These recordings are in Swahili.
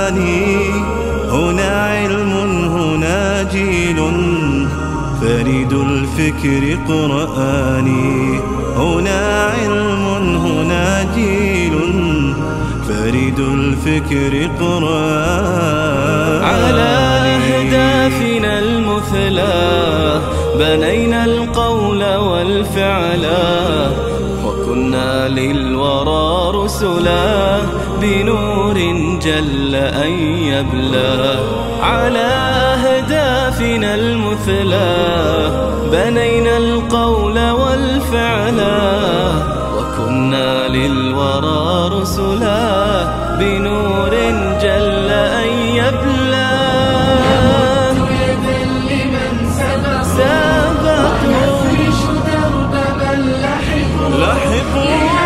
قرآني هنا علم هنا جيل فريد الفكر قرآني هنا علم هنا جيل فريد الفكر قرآني على أهدافنا المثلى بنينا القول والفعلا وكنا للورى رسلا بنور جل أن يبلى على أهدافنا المثلى بنينا القول والفعلا وكنا للورى رسلا بنور جل أن يبلى يدا لمن سبق سبقوا يفرش درب من لحقوا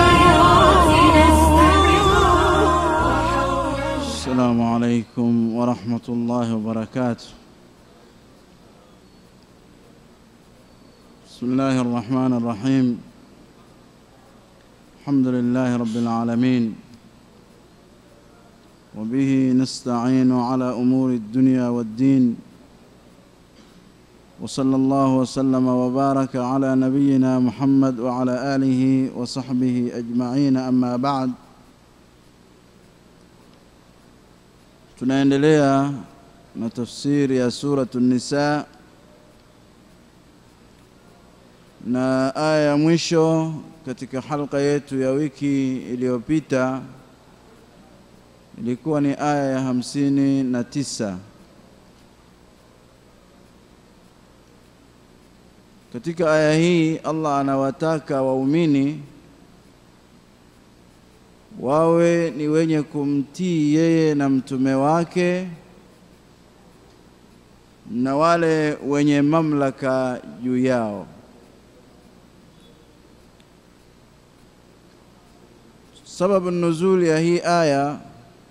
السلام عليكم ورحمة الله وبركاته بسم الله الرحمن الرحيم الحمد لله رب العالمين وبه نستعين على أمور الدنيا والدين وصلى الله وسلم وبارك على نبينا محمد وعلى آله وصحبه أجمعين أما بعد tunaendelea na tafsiri ya suratu nisa na aya ya mwisho katika halqa yetu ya wiki iliyopita ilikuwa ni aya ya hamsini na tisa katika aya hii allah anawataka waumini wawe ni wenye kumtii yeye na mtume wake na wale wenye mamlaka juu yao. Sababu nuzuli ya hii aya,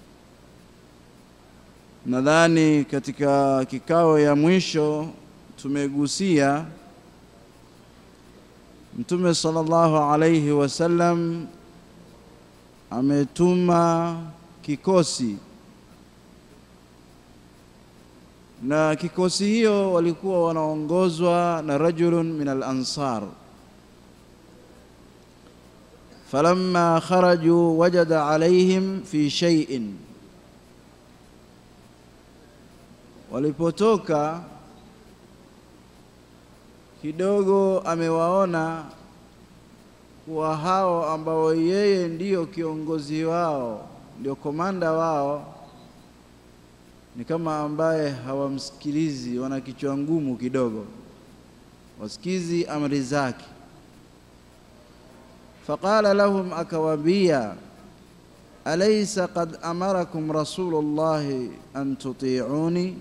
nadhani katika kikao ya mwisho tumegusia Mtume sallallahu alayhi wasallam ametuma kikosi na kikosi hiyo walikuwa wanaongozwa na rajulun min al-ansar falamma kharaju wajada alaihim fi shay'in walipotoka kidogo amewaona kuwa hao ambao yeye ndiyo kiongozi wao, ndio komanda wao, ni kama ambaye hawamsikilizi, wana kichwa ngumu kidogo, wasikizi amri zake. Faqala lahum, akawaambia alaysa qad amarakum rasulullahi an tuti'uni,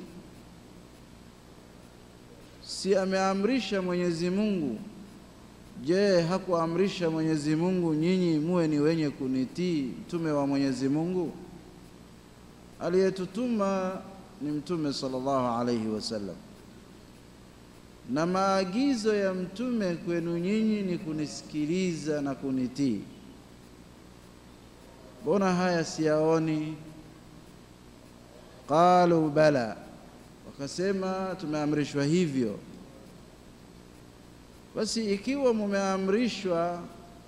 si ameamrisha Mwenyezi Mungu Je, hakuamrisha Mwenyezi Mungu nyinyi muwe ni wenye kunitii mtume wa Mwenyezi Mungu? Aliyetutuma ni mtume sallallahu alayhi wasallam, na maagizo ya mtume kwenu nyinyi ni kunisikiliza na kunitii. Mbona haya siyaoni? Qalu bala, wakasema tumeamrishwa hivyo. Basi ikiwa mumeamrishwa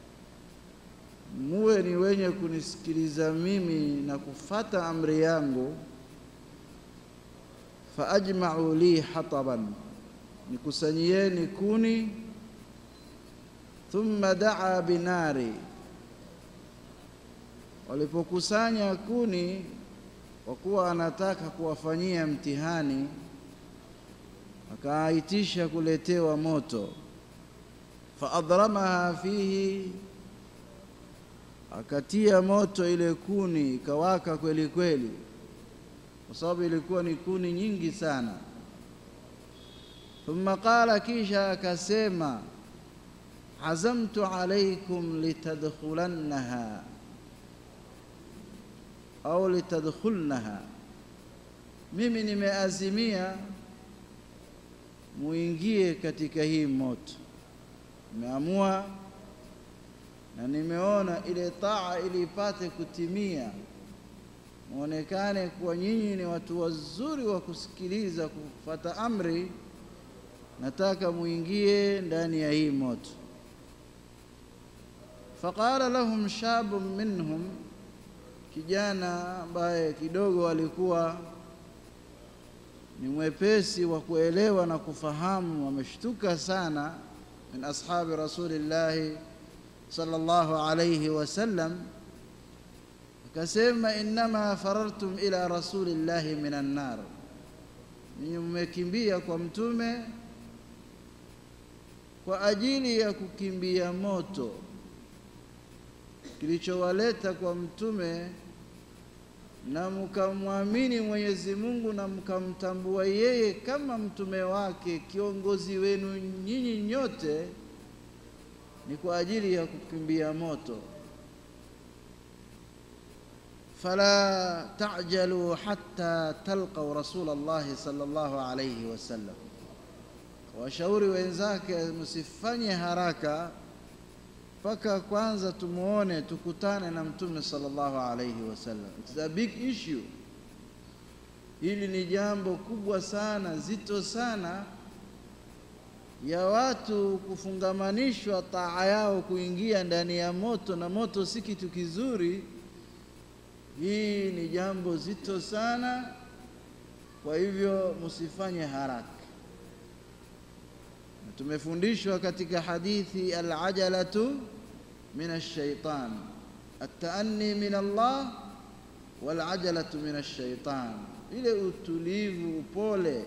muwe ni wenye kunisikiliza mimi na kufata amri yangu, fa ajma'u li hataban, nikusanyieni kuni. Thumma daa binari, walipokusanya kuni, kwa kuwa anataka kuwafanyia mtihani, akaitisha kuletewa moto faadramaha fihi, akatia moto ile kuni ikawaka kweli kweli, kwa sababu ilikuwa ni kuni nyingi sana. Thumma qala, kisha akasema, azamtu alaikum litadkhulannaha au litadkhulnaha, mimi nimeazimia muingie katika hii moto nimeamua na nimeona ile taa ili ipate kutimia, muonekane kuwa nyinyi ni watu wazuri wa kusikiliza, kufuata amri, nataka muingie ndani ya hii moto. Faqala lahum shabun minhum, kijana ambaye kidogo alikuwa ni mwepesi wa kuelewa na kufahamu, wameshtuka sana, min ashabi rasulillahi sallallahu alayhi wasallam, akasema innama farartum ila rasulillahi minan nar, ninyi mmekimbia kwa mtume kwa ajili ya kukimbia moto. Kilichowaleta kwa mtume na mkamwamini Mwenyezi Mungu na mkamtambua yeye kama mtume wake, kiongozi wenu nyinyi nyote, ni kwa ajili ya kukimbia moto. Fala tajalu hatta talqau rasula llahi sallallahu alayhi wasallam, washauri wenzake msifanye haraka mpaka kwanza tumuone tukutane na mtume sallallahu alayhi wasallam. It's a big issue. Hili ni jambo kubwa sana zito sana ya watu kufungamanishwa taa yao kuingia ndani ya moto, na moto si kitu kizuri. Hii ni jambo zito sana, kwa hivyo msifanye haraka. Tumefundishwa katika hadithi alajalatu min alshaitan, ataanni min Allah walajalatu min alshaitan, ile utulivu, upole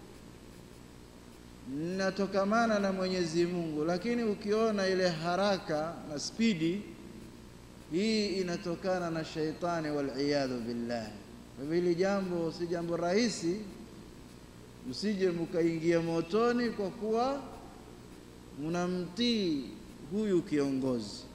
natokamana na Mwenyezi Mungu, lakini ukiona ile haraka na spidi hii inatokana na shaitani, waliyadhu billah. Kwa hivyo hili jambo si jambo rahisi, msije mkaingia motoni kwa kuwa mnamtii huyu kiongozi.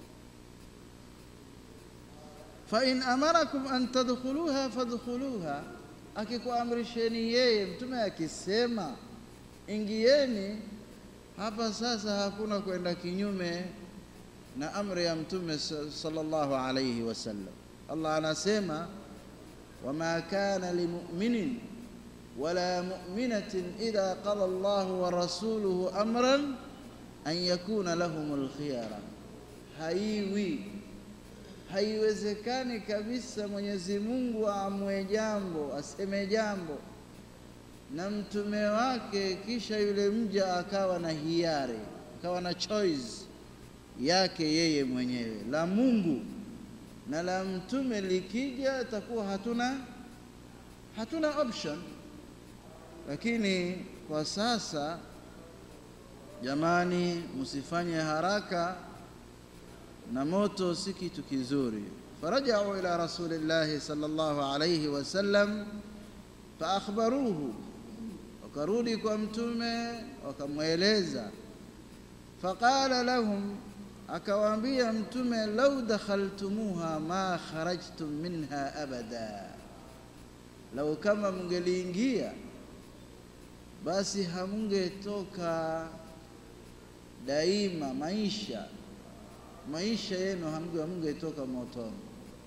fa in amarakum an tadkhuluha fadkhuluha, akikuamrisheni yeye mtume akisema ingieni hapa. Sasa hakuna kwenda kinyume na amri ya mtume sallallahu alayhi wasallam. Allah anasema wama kana limuminin wala muminatin idha qala Allahu wa rasuluhu amran an yakuna lahumul khiyara, haiwi haiwezekani kabisa Mwenyezi Mungu aamue jambo aseme jambo na mtume wake, kisha yule mja akawa na hiari akawa na choice yake yeye mwenyewe. La Mungu na la mtume likija, takuwa hatuna hatuna option. Lakini kwa sasa Jamani, msifanye haraka na moto si kitu kizuri. Farajau ila rasulillahi sallallahu alayhi wasallam faakhbaruhu, wakarudi kwa mtume wakamweleza. Faqala lahum, akawaambia mtume, lau dakhaltumuha ma kharajtum minha abada, lau kama mngeliingia basi hamungetoka daima maisha maisha yenu hamungetoka motoni.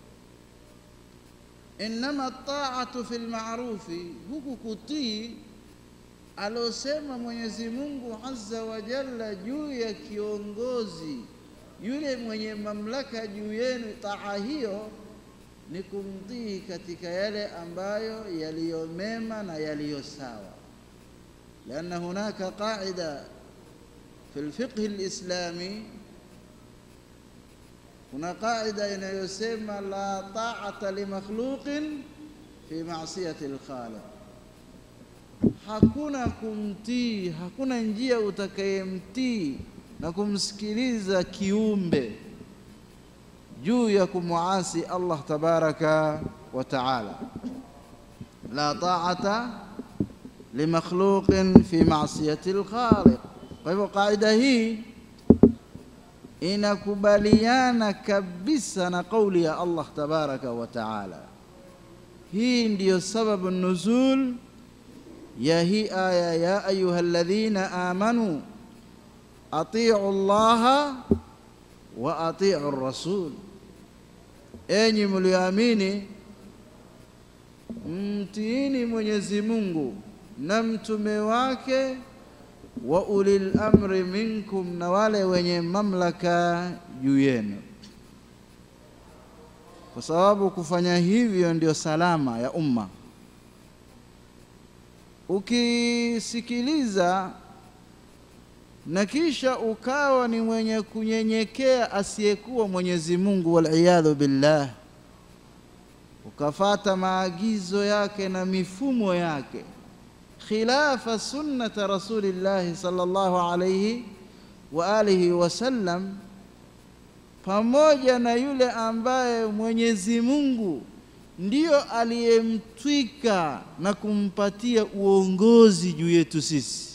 Innama taatu fi lmarufi, huku kutii alosema Mwenyezi Mungu azza wa jalla juu ya kiongozi yule mwenye mamlaka juu yenu. Taa hiyo ni kumtii katika yale ambayo yaliyo mema na yaliyo sawa, lianna hunaka qaida fi lfiqhi lislami kuna qaida inayosema la taata limakhluqin fi masiyati lkhaliq, hakuna kumtii, hakuna njia utakayemtii na kumsikiliza kiumbe juu ya kumuasi Allah tabaraka wa taala. La taata limakhluqin fi masiyati lkhaliq. Kwa hivyo qaida hii inakubaliana kabisa na kauli ya Allah tabaraka wa taala. Hii ndiyo sababu nuzul ya hii aya, ya ayuha alladhina amanu atiu llaha wa atiu rasul, enyi mlioamini mtiini Mwenyezi Mungu na mtume wake wa ulil amri minkum, na wale wenye mamlaka juu yenu, kwa sababu kufanya hivyo ndio salama ya umma. Ukisikiliza na kisha ukawa ni mwenye kunyenyekea asiyekuwa Mwenyezi Mungu, waliyadhu billah, ukafata maagizo yake na mifumo yake khilafa sunnata rasulillahi sallallahu alayhi wa alihi wasallam, pamoja na yule ambaye Mwenyezi Mungu ndiyo aliyemtwika na kumpatia uongozi juu yetu sisi.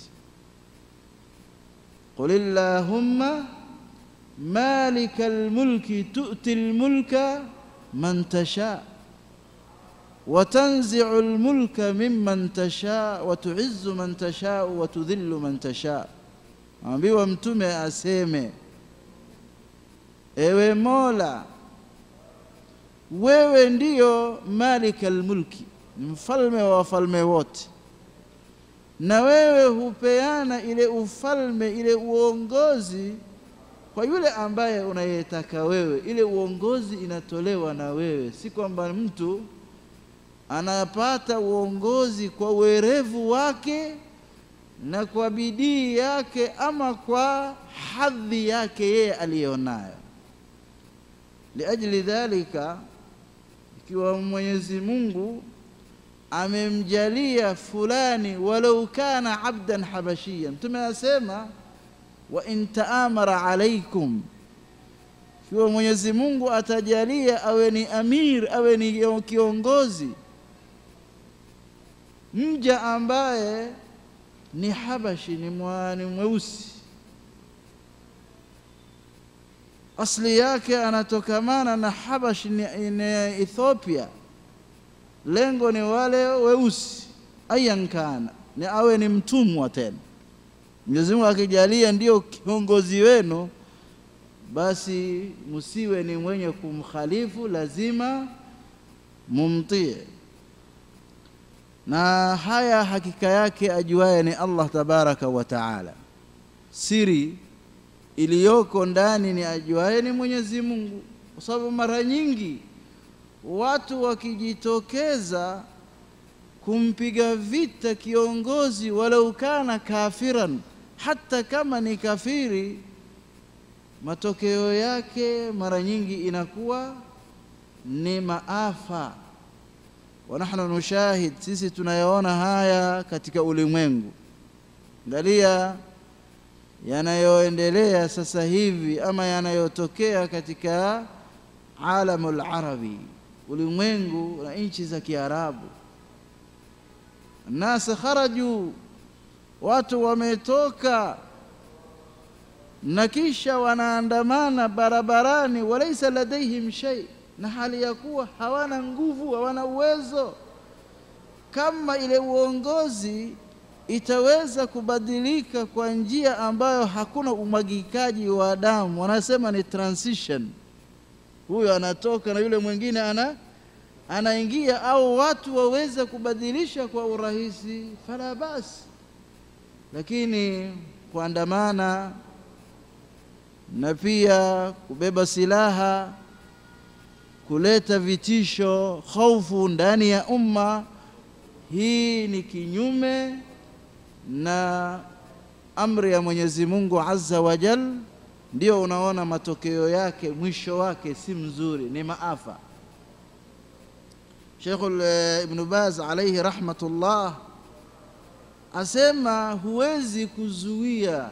Qul illahumma malika almulki tu'ti almulka man tasha wa tanzi'u almulka mimman tasha wa tu'izzu man tasha wa tudhillu man tasha. Ambiwa Mtume aseme, ewe Mola, wewe ndiyo malika almulki, mfalme wa wafalme wote, na wewe hupeana ile ufalme, ile uongozi kwa yule ambaye unayetaka wewe. Ile uongozi inatolewa na wewe, si kwamba mtu anapata uongozi kwa uwerevu wake na kwa bidii yake ama kwa hadhi yake yeye aliyonayo. Liajli dhalika, ikiwa Mwenyezi Mungu amemjalia fulani walau kana abdan habashiyan, Mtume asema wa in taamara alaikum, ikiwa Mwenyezi Mungu atajalia awe ni amir, awe ni kiongozi, mja ambaye ni habashi, ni mwani mweusi asli yake anatokamana na Habash ni, ni Ethiopia. Lengo ni wale weusi, ayan kana ni awe ni mtumwa tena. Mwenyezi Mungu akijalia ndio kiongozi wenu, basi msiwe ni mwenye kumkhalifu, lazima mumtie. Na haya hakika yake ajuaye ni Allah tabaraka wa taala, siri iliyoko ndani ni ajuaye ni Mwenyezi Mungu, kwa sababu mara nyingi watu wakijitokeza kumpiga vita kiongozi, walau kana kafiran, hata kama ni kafiri, matokeo yake mara nyingi inakuwa ni maafa. Wa nahnu nushahid, sisi tunayaona haya katika ulimwengu. Angalia yanayoendelea sasa hivi ama yanayotokea katika alamul arabi, ulimwengu na nchi za Kiarabu. Nasa kharaju, watu wametoka na kisha wanaandamana barabarani, walaisa ladaihim shay, na hali ya kuwa hawana nguvu, hawana uwezo. Kama ile uongozi itaweza kubadilika kwa njia ambayo hakuna umwagikaji wa damu, wanasema ni transition. Huyo anatoka na yule mwingine ana anaingia, au watu waweze kubadilisha kwa urahisi, fala basi. Lakini kuandamana na pia kubeba silaha, kuleta vitisho, hofu ndani ya umma, hii ni kinyume na amri ya Mwenyezi Mungu Azza wa Jal, ndio unaona matokeo yake, mwisho wake si mzuri, ni maafa. Sheikhul Ibn Baz alayhi rahmatullah asema huwezi kuzuia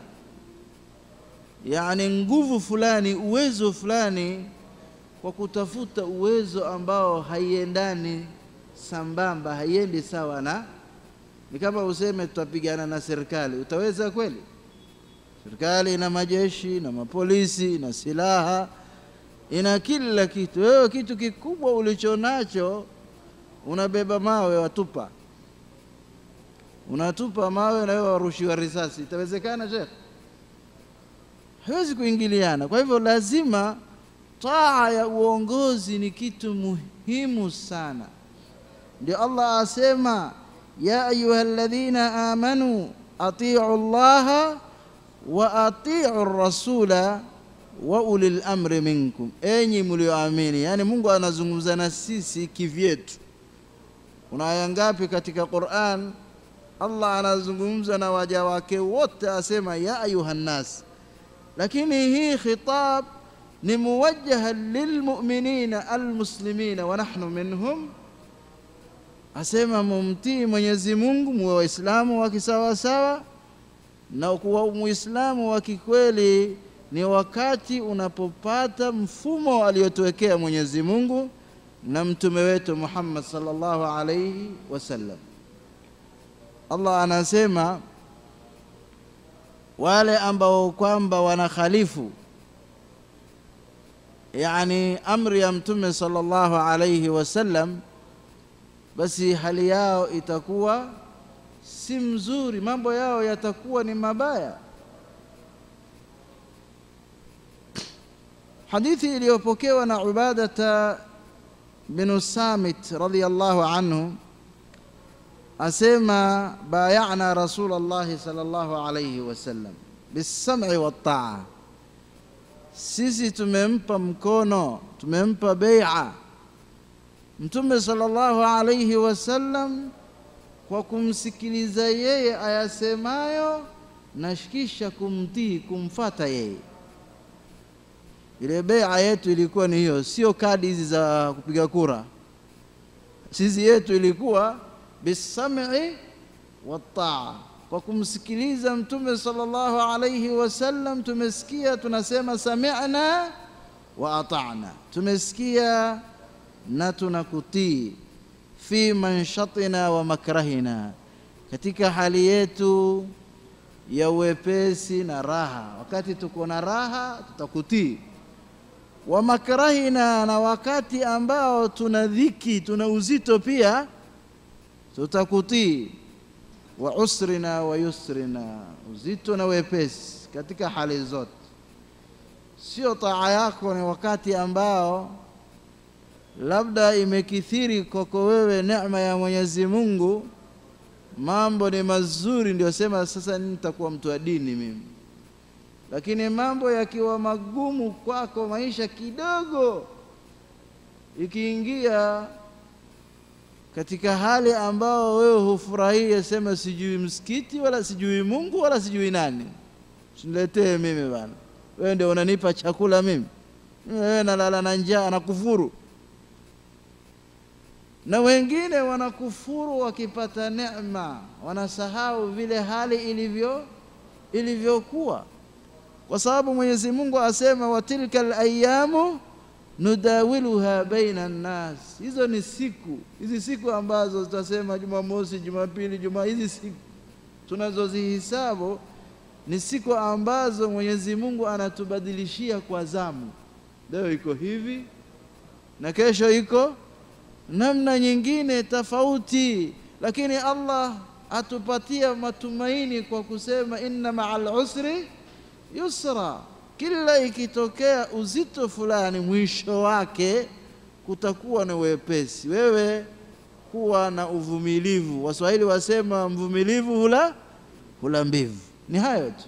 yani nguvu fulani, uwezo fulani kwa kutafuta uwezo ambao haiendani sambamba, haiendi sawa na ni kama useme tutapigana na serikali, utaweza kweli? Serikali ina majeshi na mapolisi na silaha, ina kila kitu. Wewe kitu kikubwa ulicho nacho unabeba mawe, watupa, unatupa mawe na wewe warushiwa risasi, itawezekana shekh? Hawezi kuingiliana. Kwa hivyo lazima taa ya uongozi ni kitu muhimu sana ndio Allah asema ya ayuha alladhina amanu atiu llaha wa atiu rasula wa ulil amri minkum, enyi mlioamini. Yani Mungu anazungumza na sisi kivyetu. Kuna aya ngapi katika Qur'an Allah anazungumza na waja wake wote, asema ya ayuha nnas, lakini hii khitab ni muwajjaha lilmuminina almuslimina wa nahnu minhum, asema mumtii Mwenyezi Mungu, muwe Waislamu wa kisawasawa, na kuwa Muislamu wa kikweli ni wakati unapopata mfumo aliotuwekea Mwenyezi Mungu na mtume wetu Muhammad sallallahu alayhi wasallam. Allah anasema wale ambao kwamba wanakhalifu yani amri ya mtume sallallahu alayhi wasallam, basi hali yao itakuwa si mzuri, mambo yao yatakuwa ni mabaya. Hadithi iliyopokewa na Ubadata binu Samit radhiyallahu anhu asema bayana Rasulullahi sallallahu alayhi wasallam bisam'i wattaa, sisi tumempa mkono, tumempa bai'a Mtume sallallahu alayhi wasallam kwa kumsikiliza yeye ayasemayo na kisha kumtii, kumfata yeye. Ile bai'a yetu ilikuwa ni hiyo, sio kadi hizi za kupiga kura. Sisi yetu ilikuwa bisam'i wattaa, kwa kumsikiliza Mtume sallallahu alayhi wasallam. Tumesikia, tunasema sami'na wa ata'na, tumesikia na tunakutii. Fi manshatina wa makrahina, katika hali yetu ya uwepesi na raha. Wakati tuko na raha tutakutii, wa makrahina, na wakati ambao tuna dhiki, tuna uzito pia tutakutii wa usrina wa yusrina, uzito na wepesi katika hali zote. Sio taa yako ni wakati ambao labda imekithiri kwako wewe neema ya Mwenyezi Mungu, mambo ni mazuri, ndio sema sasa nitakuwa mtu wa dini mimi. Lakini mambo yakiwa magumu kwako, maisha kidogo ikiingia katika hali ambao wewe hufurahia, sema sijui msikiti wala sijui Mungu wala sijui nani, siniletee mimi bana, wewe ndio unanipa chakula mimi, wewe nalala na njaa na kufuru. Na wengine wanakufuru wakipata neema, wanasahau vile hali ilivyo ilivyokuwa, kwa sababu Mwenyezi Mungu asema wa tilka alayamu nudawiluha baina nnas, hizo ni siku hizi siku ambazo tutasema Jumamosi, Jumapili, Juma, hizi siku tunazozihisabu ni siku ambazo Mwenyezi Mungu anatubadilishia kwa zamu. Leo iko hivi na kesho iko namna nyingine tofauti, lakini Allah atupatia matumaini kwa kusema inna ma'al usri yusra kila ikitokea uzito fulani, mwisho wake kutakuwa na wepesi. Wewe kuwa na uvumilivu. Waswahili wasema mvumilivu hula hula mbivu. Ni hayo tu.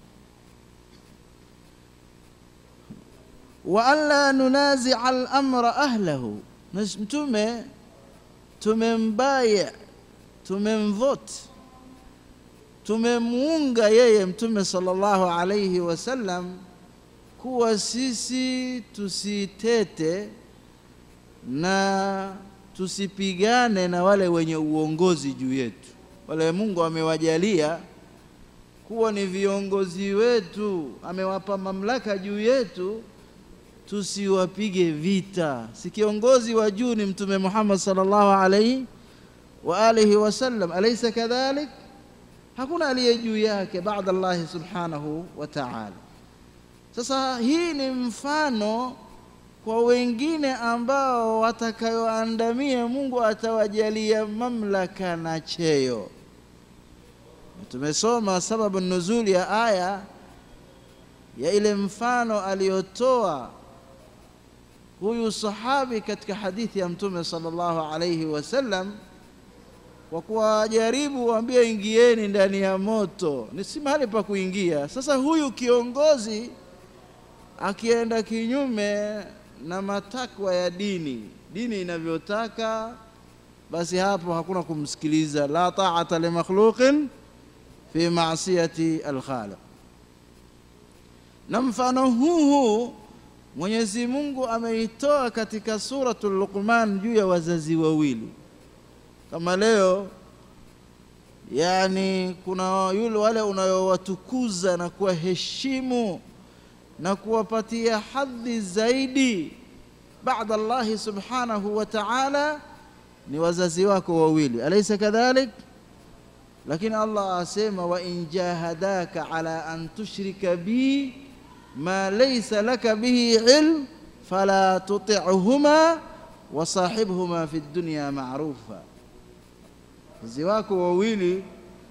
wa alla nunazia al-amra ahlahu, na Mtume tumembaya, tumemvoti tumemuunga yeye Mtume sallallahu alayhi wasallam kuwa sisi tusitete na tusipigane na wale wenye uongozi juu yetu, wale Mungu amewajalia kuwa ni viongozi wetu, amewapa mamlaka juu yetu, tusiwapige vita. Si kiongozi wa juu ni Mtume Muhammad sallallahu alayhi wa alihi wasallam, alaysa kadhalik? Hakuna aliye juu yake baada Allahi subhanahu wa ta'ala. Sasa hii ni mfano kwa wengine ambao watakayoandamia, Mungu atawajalia mamlaka na cheo. Tumesoma sababu nuzuli ya aya ya ile mfano aliyotoa huyu sahabi katika hadithi ya Mtume sallallahu alayhi wasallam, kwa kuwajaribu waambie ingieni ndani ya moto, ni si mahali pa kuingia. Sasa huyu kiongozi akienda kinyume na matakwa ya dini, dini inavyotaka, basi hapo hakuna kumsikiliza. La taata li makhluqin fi maasiyati alkhaliq. Na mfano huu huu Mwenyezi Mungu ameitoa katika suratul Luqman juu ya wazazi wawili. Kama leo yani, kuna yule wale unayowatukuza na kuwaheshimu na kuwapatia hadhi zaidi baada Allahi subhanahu wa ta'ala ni wazazi wako wawili, alaysa kadhalik? Lakini Allah asema wa in jahadaka ala an tushrika bi ma laysa laka bihi ilm fala tuti'huma wa sahibhuma fi dunya ma'rufa, wazazi wako wawili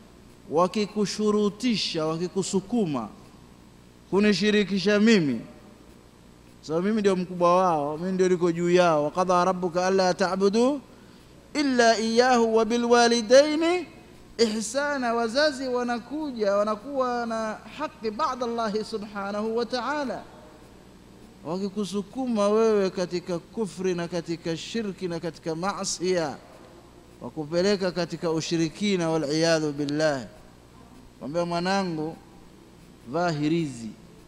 wakikushurutisha, wakikusukuma kunishirikisha mimi sababu so, mimi ndio mkubwa wao, mimi ndio niko juu yao. Waqadha rabbuka alla ta'budu illa iyyahu wa bilwalidaini ihsana. Wazazi wanakuja wanakuwa na haki baada Allahi subhanahu wa ta'ala, wakikusukuma wewe katika kufri na katika shirki na katika maasiya, wakupeleka katika ushirikina, waliyadhu billah. Kwambia mwanangu, vaa hirizi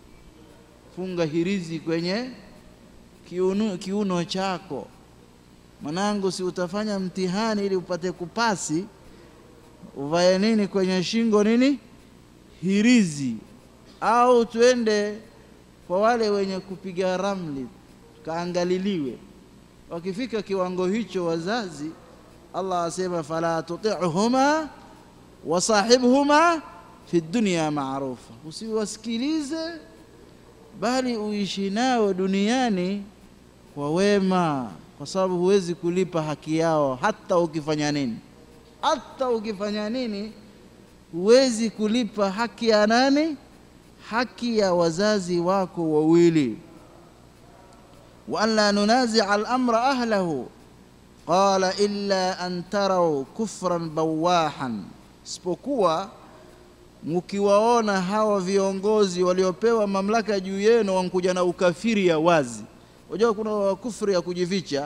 funga hirizi kwenye kiuno, kiuno chako mwanangu, si utafanya mtihani ili upate kupasi, uvae nini kwenye shingo nini hirizi. Au twende kwa wale wenye kupiga ramli, kaangaliliwe. Wakifika kiwango hicho wazazi, Allah asema fala tuti'huma wasahibhuma fi dunya ma'rufa, usiwasikilize bali uishi nao duniani kwa wema, kwa sababu huwezi kulipa haki yao hata ukifanya nini. Hata ukifanya nini, huwezi kulipa haki ya nani? Haki ya wazazi wako wawili. wa an la nunazia al-amra ahlahu qala illa an tarau kufran bawahan, isipokuwa mkiwaona hawa viongozi waliopewa mamlaka juu yenu wankuja na ukafiri ya wazi. Unajua kuna kufri ya kujificha,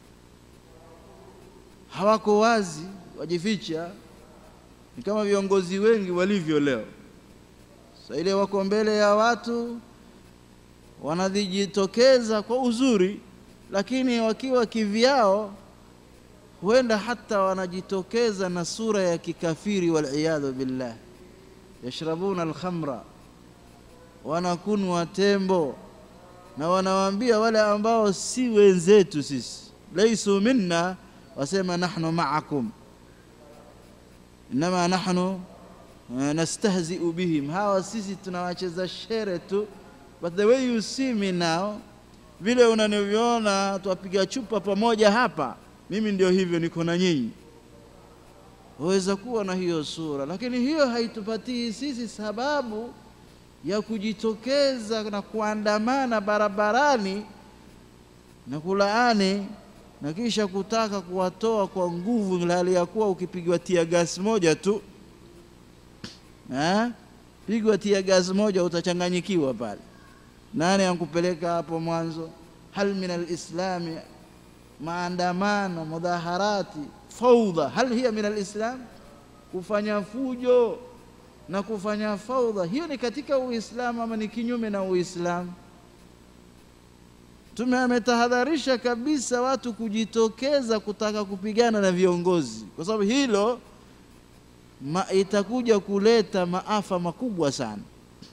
hawako wazi, wajificha. Ni kama viongozi wengi walivyo leo. Sasa ile wako mbele ya watu wanajitokeza kwa uzuri, lakini wakiwa kivyao huenda hata wanajitokeza na sura ya kikafiri, waliyadhu billah yashrabuna alkhamra, wanakunwa tembo, na wanawaambia wale ambao si wenzetu sisi, laisu minna, wasema nahnu ma'akum inama nahnu nastahzi'u bihim, hawa sisi tunawacheza shere tu, but the way you see me now, vile unaniviona twapiga chupa pamoja hapa, mimi ndio hivyo, niko na nyinyi waweza kuwa na hiyo sura, lakini hiyo haitupatii sisi sababu ya kujitokeza na kuandamana barabarani na kulaani na kisha kutaka kuwatoa kwa nguvu, hali ya kuwa ukipigwa tia gas moja tu ha? pigwa tia gas moja utachanganyikiwa pale. Nani ankupeleka hapo mwanzo? hal min alislami maandamano, mudhaharati faudha hal hiya min alislam, kufanya fujo na kufanya faudha, hiyo ni katika Uislamu ama ni kinyume na Uislamu? Mtume ametahadharisha kabisa watu kujitokeza kutaka kupigana na viongozi, kwa sababu hilo ma, itakuja kuleta maafa makubwa sana.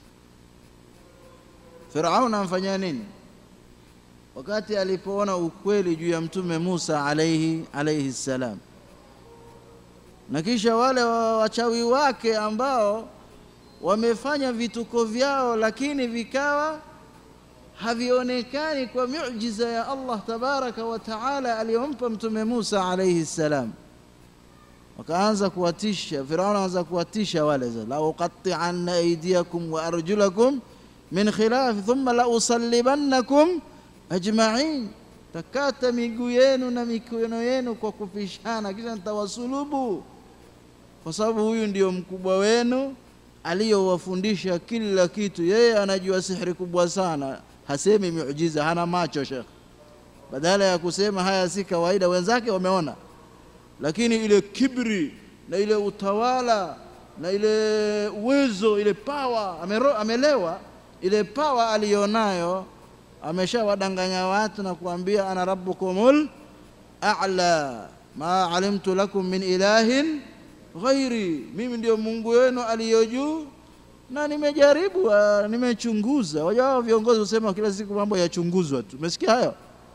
Firaun amfanyia nini? Wakati alipoona ukweli juu ya Mtume Musa alaihi alaihi salam, na kisha wale wachawi wake ambao wamefanya vituko vyao, lakini vikawa havionekani kwa miujiza ya Allah tabaraka wa taala aliyompa Mtume Musa alaihi salam. Wakaanza kuwatisha, Firaun anaanza kuwatisha wale, la uqatti'anna aydiyakum wa arjulakum min khilaf thumma la usallibannakum ajma'in, takata miguu yenu na mikono yenu kwa kupishana, kisha nitawasulubu, kwa sababu huyu ndio mkubwa wenu aliyowafundisha kila kitu. Yeye anajua sihiri kubwa sana, hasemi miujiza, hana macho shekh. Badala ya kusema haya si kawaida, wenzake wameona, lakini ile kibri na ile utawala na ile uwezo, ile pawa, amero, amelewa ile pawa aliyonayo, ameshawadanganya watu na kuambia ana rabbukumul a'la ma alimtu lakum min ilahin ghairi, mimi ndio Mungu wenu aliyo juu na nimejaribu, ah, nimechunguza. Wajua viongozi husema kila siku mambo yachunguzwa tu, umesikia hayo?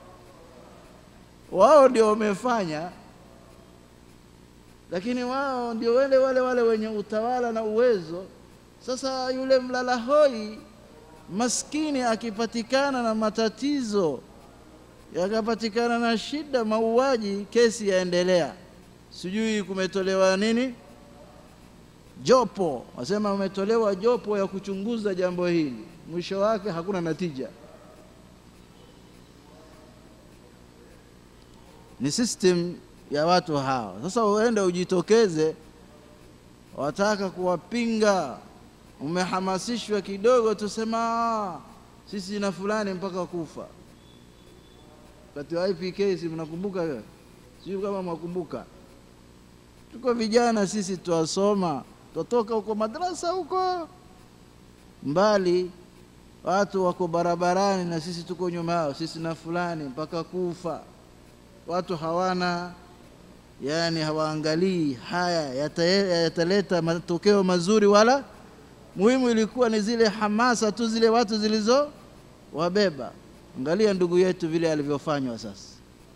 Wao ndio wamefanya, lakini wao ndio wale wale wale wenye utawala na uwezo. Sasa yule mlala hoi maskini akipatikana na matatizo yakapatikana na shida, mauaji, kesi yaendelea, sijui kumetolewa nini, jopo, wasema umetolewa jopo ya kuchunguza jambo hili, mwisho wake hakuna natija. Ni system ya watu hawa. Sasa uende ujitokeze, wataka kuwapinga, umehamasishwa kidogo, tusema "Ah, sisi na fulani mpaka kufa. Wakati wa IPK si mnakumbuka hiyo? Sijui kama mwakumbuka. Tuko vijana sisi, twasoma, twatoka huko madrasa huko mbali, watu wako barabarani na sisi tuko nyuma yao, sisi na fulani mpaka kufa. Watu hawana yani, hawaangalii haya yata- yataleta matokeo mazuri wala muhimu ilikuwa ni zile hamasa tu zile watu zilizo wabeba. Angalia ndugu yetu vile alivyofanywa sasa,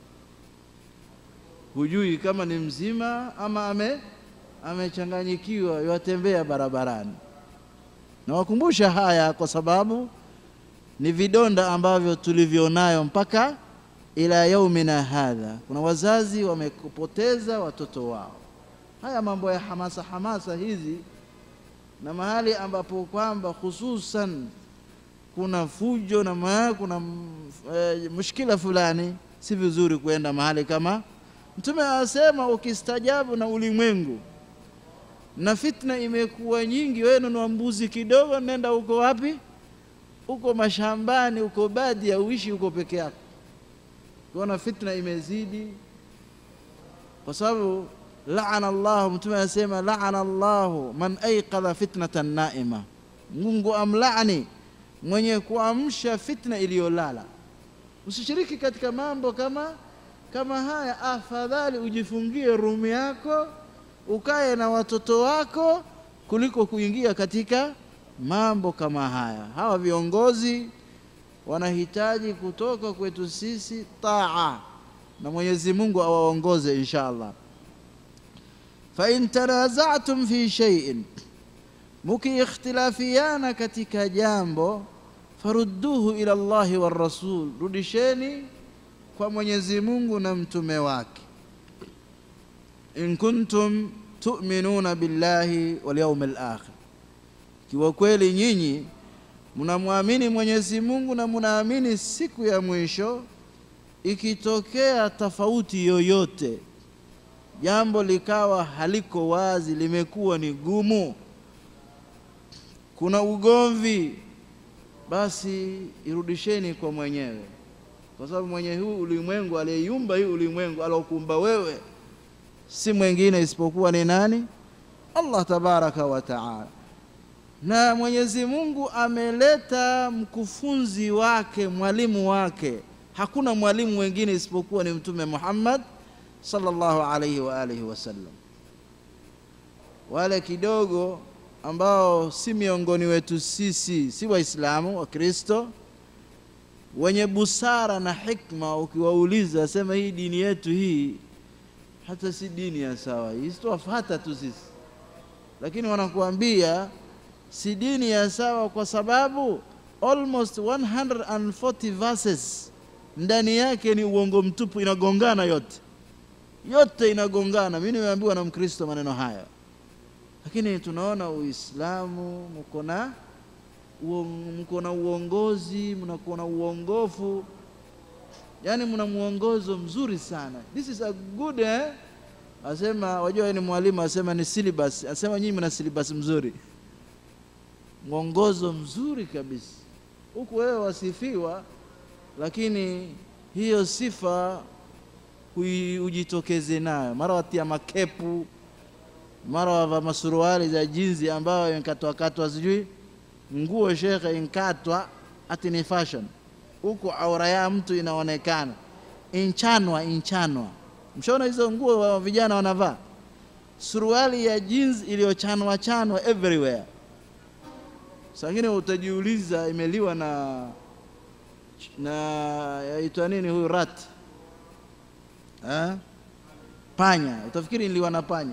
hujui kama ni mzima ama ame amechanganyikiwa, yatembea barabarani. Nawakumbusha haya kwa sababu ni vidonda ambavyo tulivyonayo mpaka ila yaumina hadha. Kuna wazazi wamepoteza watoto wao. Haya mambo ya hamasa hamasa hizi na mahali ambapo kwamba hususan kuna fujo na ma, kuna mm, eh, mushkila fulani, si vizuri kwenda mahali kama. Mtume anasema ukistajabu na ulimwengu na fitna imekuwa nyingi, wewe nunua mbuzi kidogo, nenda huko wapi? Huko mashambani, huko badia, uishi huko peke yako. Kuona fitna imezidi, kwa sababu laana Allahu, Mtume anasema laana Allahu man aiqadha fitnatan naima, Mungu amlaani mwenye kuamsha fitna iliyolala. Usishiriki katika mambo kama kama haya, afadhali ujifungie rumu yako ukae na watoto wako kuliko kuingia katika mambo kama haya. Hawa viongozi wanahitaji kutoka kwetu sisi taa, na Mwenyezi Mungu awaongoze insha Allah. fa in tanazatum fi shay'in, mukiikhtilafiana katika jambo, farudduhu ila Allahi war rasul, rudisheni kwa Mwenyezi Mungu na mtume wake in kuntum tu'minuna billahi wal yawmil akhir, kiwa kweli nyinyi mnamwamini Mwenyezi Mungu na mnaamini siku ya mwisho. Ikitokea tofauti yoyote, jambo likawa haliko wazi, limekuwa ni gumu, kuna ugomvi, basi irudisheni kwa mwenyewe, kwa sababu mwenye huu ulimwengu, aliyeyumba hii ulimwengu, alokuumba wewe si mwingine isipokuwa ni nani? Allah tabaraka wa taala. Na Mwenyezi Mungu ameleta mkufunzi wake, mwalimu wake. Hakuna mwalimu mwingine isipokuwa ni Mtume Muhammad sallallahu alaihi wa alihi wasallam. Wale kidogo ambao si miongoni wetu sisi, si Waislamu wa Kristo, wenye busara na hikma, ukiwauliza sema hii dini yetu hii hata si dini ya sawa, hii sitowafata tu sisi, lakini wanakuambia si dini ya sawa kwa sababu almost 140 verses ndani yake ni uongo mtupu, inagongana yote yote inagongana. Mimi nimeambiwa na Mkristo maneno haya, lakini tunaona Uislamu mko na mko na uongozi, mnakuwa na uongofu yani mna mwongozo mzuri sana this is a good eh? asema wajua yeye ni mwalimu asema ni syllabus asema nyinyi mna syllabus mzuri mwongozo mzuri kabisa huku wewe wasifiwa lakini hiyo sifa hui- ujitokeze nayo mara watia makepu mara wava masuruali za jinzi ambayo inkatwakatwa sijui nguo shekhe inkatwa ati ni fashion huku aura ya mtu inaonekana inchanwa inchanwa mshaona hizo nguo wa vijana wanavaa suruali ya jeans iliyochanwa chanwa everywhere sangine utajiuliza imeliwa na na yaitwa nini huyu rat eh? panya utafikiri niliwa na panya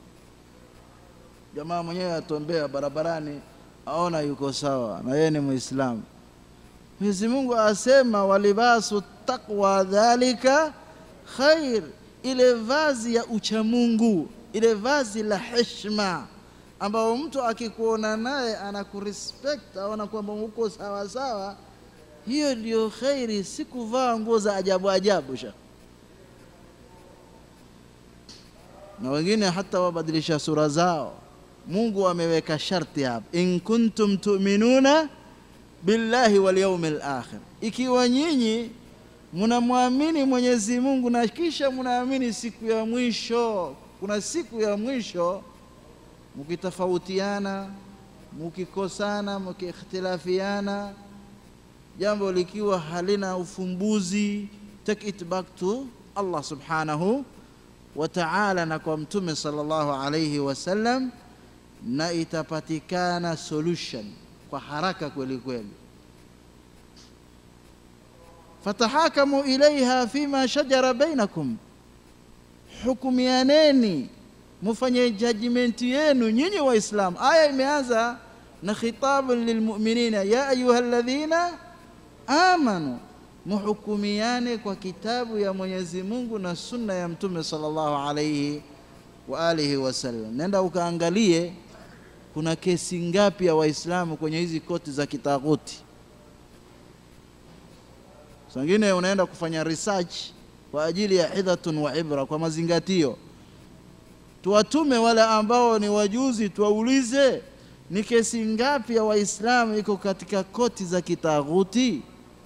jamaa mwenyewe atombea barabarani aona yuko sawa na yeye ni muislamu Mwenyezi Mungu asema walibasu taqwa dhalika khair, ile vazi ya uchamungu, ile vazi la heshima ambao mtu akikuona naye anakurespect, aona kwamba uko sawa sawa, hiyo ndio khairi, si kuvaa nguo za ajabu ajabu sha na wengine hata wabadilisha sura zao. Mungu ameweka sharti hapa, in kuntum tu'minuna billahi wal yawmil akhir, ikiwa nyinyi mnamwamini Mwenyezi Mungu na kisha mnaamini siku ya mwisho. Kuna siku ya mwisho, mkitofautiana, mkikosana, mkiikhtilafiana, jambo likiwa halina ufumbuzi, take it back to Allah subhanahu wa ta'ala na kwa Mtume sallallahu alayhi wasallam, na itapatikana solution kwa haraka kweli kweli. fatahakamu ilaiha fima shajara bainakum, hukumianeni mufanye judgment yenu nyinyi Waislamu. Aya imeanza na khitabun lilmuminina, ya ayuha alladhina amanu, muhukumiane kwa kitabu ya Mwenyezi Mungu na sunna ya Mtume sallallahu alayhi wa alihi wasallam. Nenda ukaangalie kuna kesi ngapi ya Waislamu kwenye hizi koti za kitaghuti. Sangine unaenda kufanya research kwa ajili ya hidhatun wa ibra, kwa mazingatio. Tuwatume wale ambao ni wajuzi, tuwaulize ni kesi ngapi ya Waislamu iko katika koti za kitaghuti.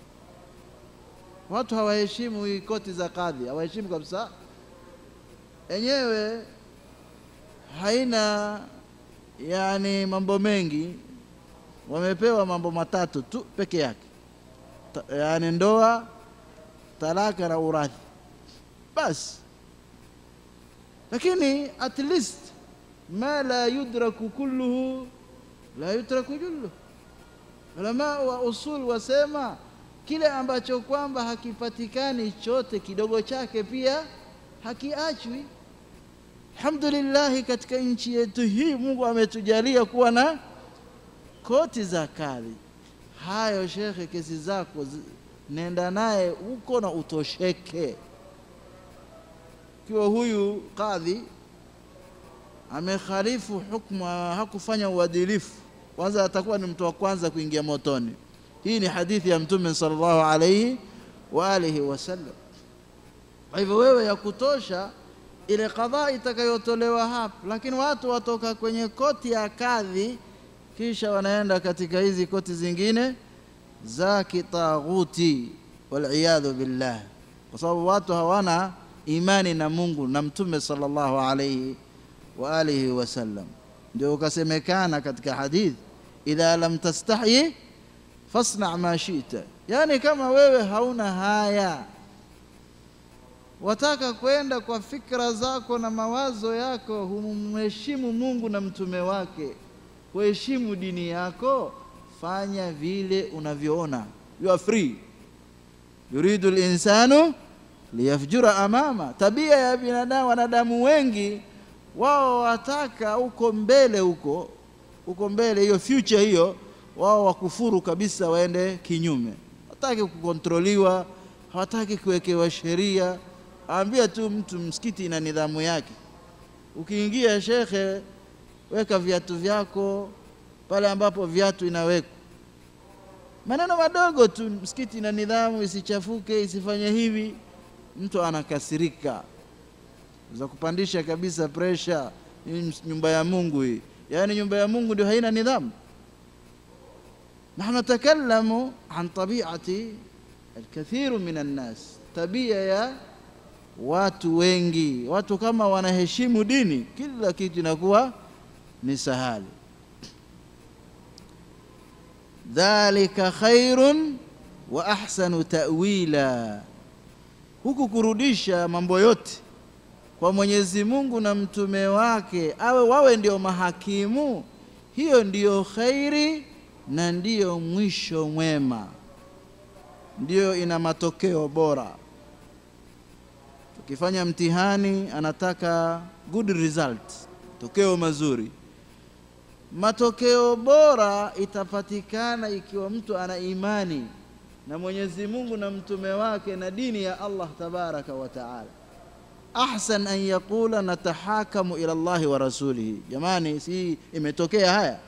Watu hawaheshimu hii koti za kadhi, hawaheshimu kabisa. Enyewe haina yani mambo mengi, wamepewa mambo matatu tu peke yake, Ta, yani ndoa, talaka na urathi, basi. Lakini at least ma la yudraku kulluhu la yutraku julluhu. Ulama wa usul wasema kile ambacho kwamba hakipatikani chote kidogo chake pia hakiachwi. Alhamdulillah, katika nchi yetu hii Mungu ametujalia kuwa na koti za kadhi. Hayo shekhe, kesi zako zi- nenda naye huko na utosheke. Ikiwa huyu kadhi amekhalifu hukmu, hakufanya uadilifu, kwanza atakuwa ni mtu wa kwanza kuingia motoni. Hii ni hadithi ya Mtume sallallahu alayhi wa alihi wasallam. Kwa hivyo wewe ya kutosha ile kadhaa itakayotolewa hapa, lakini watu watoka kwenye koti ya kadhi kisha wanaenda katika hizi koti zingine za kitaghuti, waliyadhu billah, kwa sababu watu hawana imani na Mungu na Mtume sallallahu alayhi wa alihi wasallam. Ndio ukasemekana katika hadith, idha lam tastahi fasna ma shita, yani kama wewe hauna haya wataka kwenda kwa fikra zako na mawazo yako, humheshimu Mungu na mtume wake, kuheshimu dini yako, fanya vile unavyoona. You are free. Yuridu linsanu liyafjura amama. Tabia ya binadamu, wanadamu wengi wao wataka huko mbele, huko huko mbele, hiyo future hiyo, wao wakufuru kabisa, waende kinyume, hawataki kukontroliwa, hawataki kuwekewa sheria Ambia tu mtu msikiti ina nidhamu yake. Ukiingia shekhe, weka viatu vyako pale ambapo viatu inawekwa. maneno madogo tu, msikiti na nidhamu, isichafuke, isifanye hivi, mtu anakasirika, za kupandisha kabisa presha. Hii nyumba ya Mungu hii, yaani nyumba ya Mungu ndio haina nidhamu. Nahnu natakallamu an tabiati alkathiru min annas, tabia ya watu wengi. Watu kama wanaheshimu dini, kila kitu inakuwa ni sahali. Dhalika khairun wa ahsanu ta'wila, huku kurudisha mambo yote kwa Mwenyezi Mungu na mtume wake, awe wawe ndio mahakimu, hiyo ndiyo khairi na ndiyo mwisho mwema, ndiyo ina matokeo bora. Tukifanya mtihani, anataka good result, tokeo mazuri. Matokeo bora itapatikana ikiwa mtu ana imani na Mwenyezi Mungu na mtume wake na dini ya Allah tabaraka wa taala. Ahsan an yaqula natahakamu ila Allahi wa rasulihi. Jamani, si imetokea haya,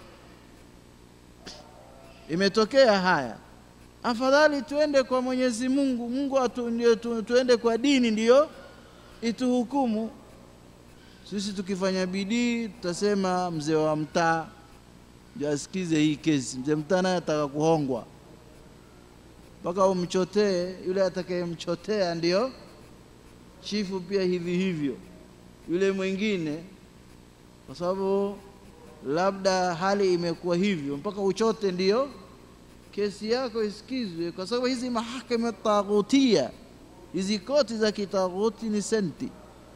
imetokea haya. Afadhali tuende kwa Mwenyezi Mungu, Mungu atu, ndio tu, tuende kwa dini ndiyo ituhukumu. Sisi tukifanya bidii tutasema mzee wa mtaa ndio asikize hii kesi. Mzee mtaa naye ataka kuhongwa mpaka umchotee, yule atakayemchotea ndio chifu pia hivi hivyo, yule mwingine, kwa sababu labda hali imekuwa hivyo, mpaka uchote ndio kesi yako isikizwe, kwa sababu hizi mahakama taghutia, hizi koti za kitaghuti ni senti.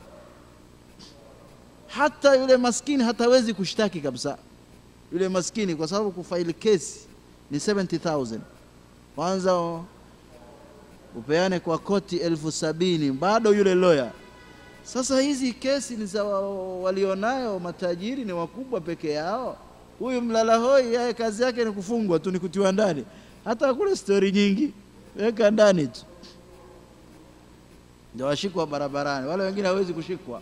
Hata yule maskini hatawezi kushtaki kabisa, yule maskini, kwa sababu kufaili kesi ni 70000 kwanza upeane kwa koti elfu sabini bado yule lawyer. Sasa hizi kesi ni za walionayo matajiri, ni wakubwa peke yao. Huyu mlala hoi yeye kazi yake ni kufungwa tu, ni kutiwa ndani. Hata kule stori nyingi, weka ndani tu, ndio washikwa barabarani. Wale wengine hawezi kushikwa,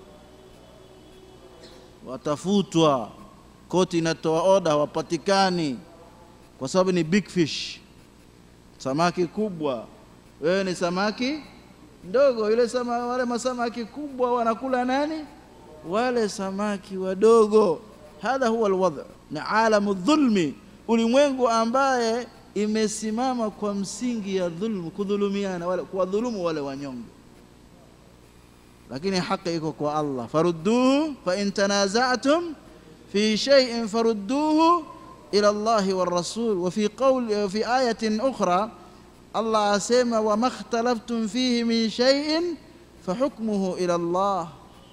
watafutwa. Koti inatoa oda, hawapatikani kwa sababu ni big fish, samaki kubwa wewe ni samaki ndogo. Yule sama, wale masamaki kubwa wanakula nani? Wale samaki wadogo. Hadha huwa alwadh, ni alamu dhulmi, ulimwengu ambaye imesimama kwa msingi ya dhulmu, kudhulumiana, wale kuwadhulumu wale wanyonge. Lakini haki iko kwa Allah, farudduhu fa in tanaza'tum fi shay'in farudduhu ila Allahi war rasul. Wa fi qawl fi ayatin ukhra Allah asema wama ikhtalaftum fihi min shay'in fahukmuhu ila Allah,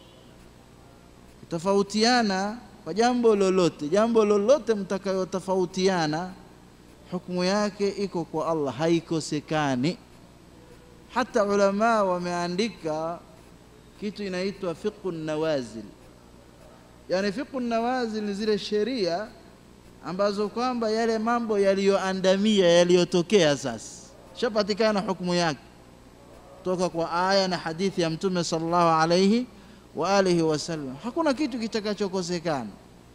tofautiana kwa jambo lolote, jambo lolote mtakayotofautiana, hukumu yake iko kwa Allah, haikosekani. Hata ulama wameandika kitu inaitwa fiqhu nawazil, yani fiqhu nawazil ni zile sheria ambazo kwamba yale mambo yaliyoandamia yaliyotokea sasa shapatikana hukumu yake kutoka kwa aya na hadithi ya Mtume sallallahu alayhi wa alihi wasallam. Hakuna kitu kitakachokosekana.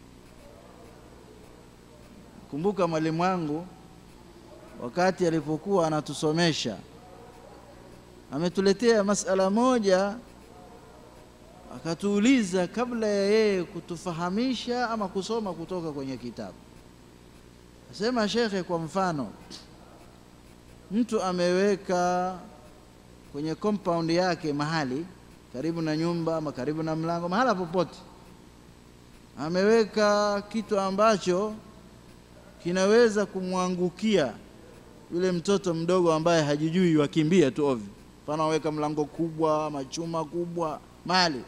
Kumbuka mwalimu wangu wakati alipokuwa anatusomesha ametuletea masala moja, akatuuliza kabla ya yeye kutufahamisha ama kusoma kutoka kwenye kitabu. Asema shekhe, kwa mfano mtu ameweka kwenye compound yake mahali karibu na nyumba ama karibu na mlango, mahala popote, ameweka kitu ambacho kinaweza kumwangukia yule mtoto mdogo ambaye hajijui, wakimbia tu ovyo. Mfano, aweka mlango kubwa, machuma kubwa mahali.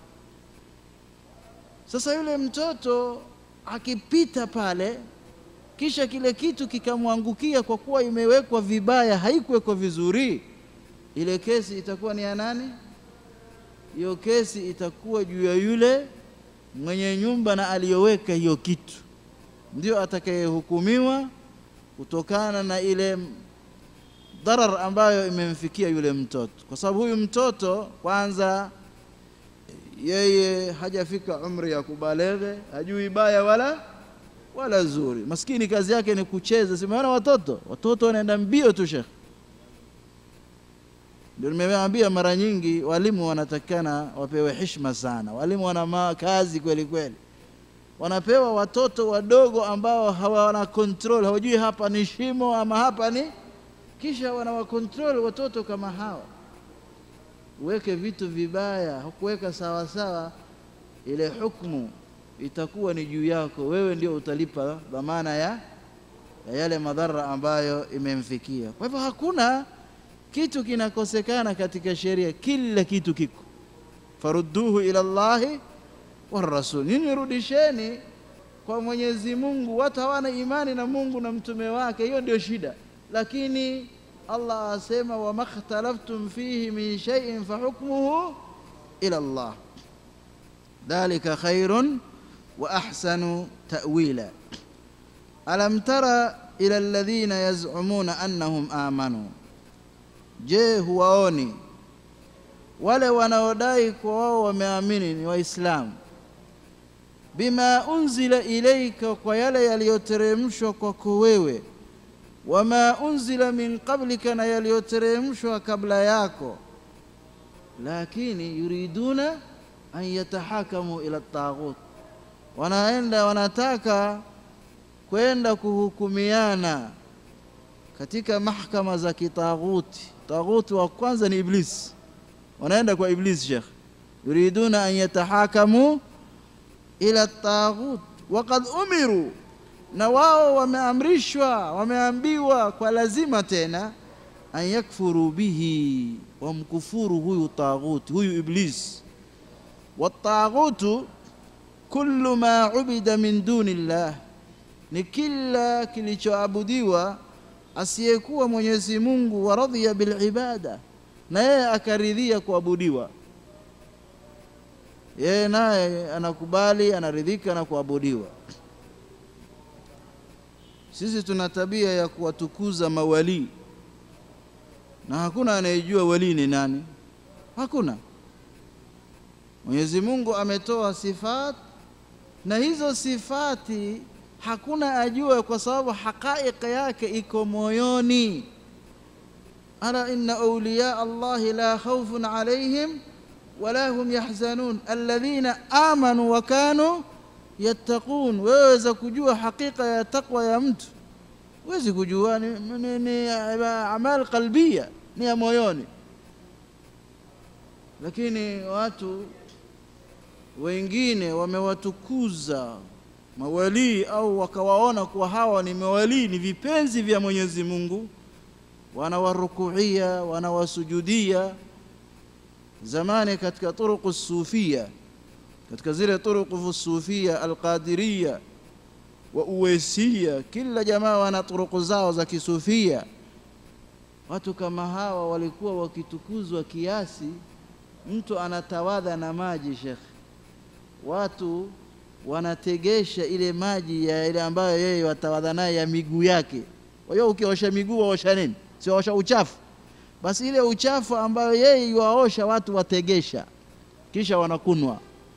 Sasa yule mtoto akipita pale kisha kile kitu kikamwangukia, kwa kuwa imewekwa vibaya, haikuwekwa vizuri, ile kesi itakuwa ni ya nani? Hiyo kesi itakuwa juu ya yule mwenye nyumba na aliyoweka hiyo kitu, ndio atakayehukumiwa kutokana na ile dharar ambayo imemfikia yule mtoto, kwa sababu huyu mtoto kwanza yeye hajafika umri ya kubaleghe, hajui baya wala wala zuri. Maskini kazi yake ni kucheza. Simeona watoto, watoto wanaenda mbio tu shekh. Ndio nimewaambia mara nyingi, walimu wanatakikana wapewe heshima sana. Walimu wana ma- kazi kweli kweli, wanapewa watoto wadogo ambao hawana control, hawajui hapa ni shimo ama hapa ni, kisha wanawakontrol watoto kama hawa. Uweke vitu vibaya, hukuweka sawa sawa, ile hukmu itakuwa ni juu yako wewe, ndio utalipa dhamana ya, ya yale madhara ambayo imemfikia. Kwa hivyo hakuna kitu kinakosekana katika sheria, kila kitu kiko. Farudduhu ila Llahi warasul, nyinyi rudisheni kwa Mwenyezi Mungu. Watu hawana imani na Mungu na mtume wake, hiyo ndio shida. Lakini Allah asema wama ikhtalaftum fihi min shay'in fahukmuhu ila Allah dhalika khairun wa ahsanu ta'wila. Alam tara ila alladhina yaz'umuna annahum amanu Je, huwaoni wale wanaodai kwa wao wameamini ni Waislamu, bima unzila ilaika, kwa yale yaliyoteremshwa kwako wewe, wama unzila min qablika, na yaliyoteremshwa kabla yako, lakini yuriduna an yatahakamu ila taghut, wanaenda wanataka kwenda kuhukumiana katika mahkama za kitaghuti. Taghuti wa kwanza ni Iblis, wanaenda kwa Iblis. Shekh, yuriduna an yatahakamu ila taghut waqad umiru, na wao wameamrishwa, wameambiwa kwa lazima tena, an yakfuru bihi, wamkufuru huyu taghuti, huyu Iblis. Wataghutu kullu ma ubida min duni llah, ni kila kilichoabudiwa asiyekuwa Mwenyezi Mungu, wa radhiya bil ibada, na yeye akaridhia kuabudiwa. Yeye naye anakubali, anaridhika na kuabudiwa. Sisi tuna tabia ya kuwatukuza mawalii, na hakuna anayejua walii ni nani, hakuna. Mwenyezi Mungu ametoa sifat, na hizo sifati hakuna ajua, kwa sababu haqaiqa yake iko moyoni. ala inna awliya Allahi la khawfun alayhim wala hum yahzanun alladhina amanu wa kanu yattaqun. Weweza kujua hakika ya takwa ya mtu, wezi kujua ni, ni, ni amal qalbia, ni ya moyoni. Lakini watu wengine wamewatukuza mawalii au wakawaona kuwa hawa ni mawalii, ni vipenzi vya Mwenyezi Mungu, wanawarukuia, wanawasujudia. Zamani katika turuku sufia, katika zile turuku sufia alqadiria wa uwesia, kila jamaa wana turuku zao za kisufia. Watu kama hawa walikuwa wakitukuzwa kiasi mtu anatawadha na maji, Shekh, watu wanategesha ile maji ya ile ambayo yeye watawadha naye ya miguu yake. Kwa hiyo ukiosha miguu waosha nini? Si waosha uchafu? Basi ile uchafu ambayo yeye yuwaosha watu wategesha, kisha wanakunwa.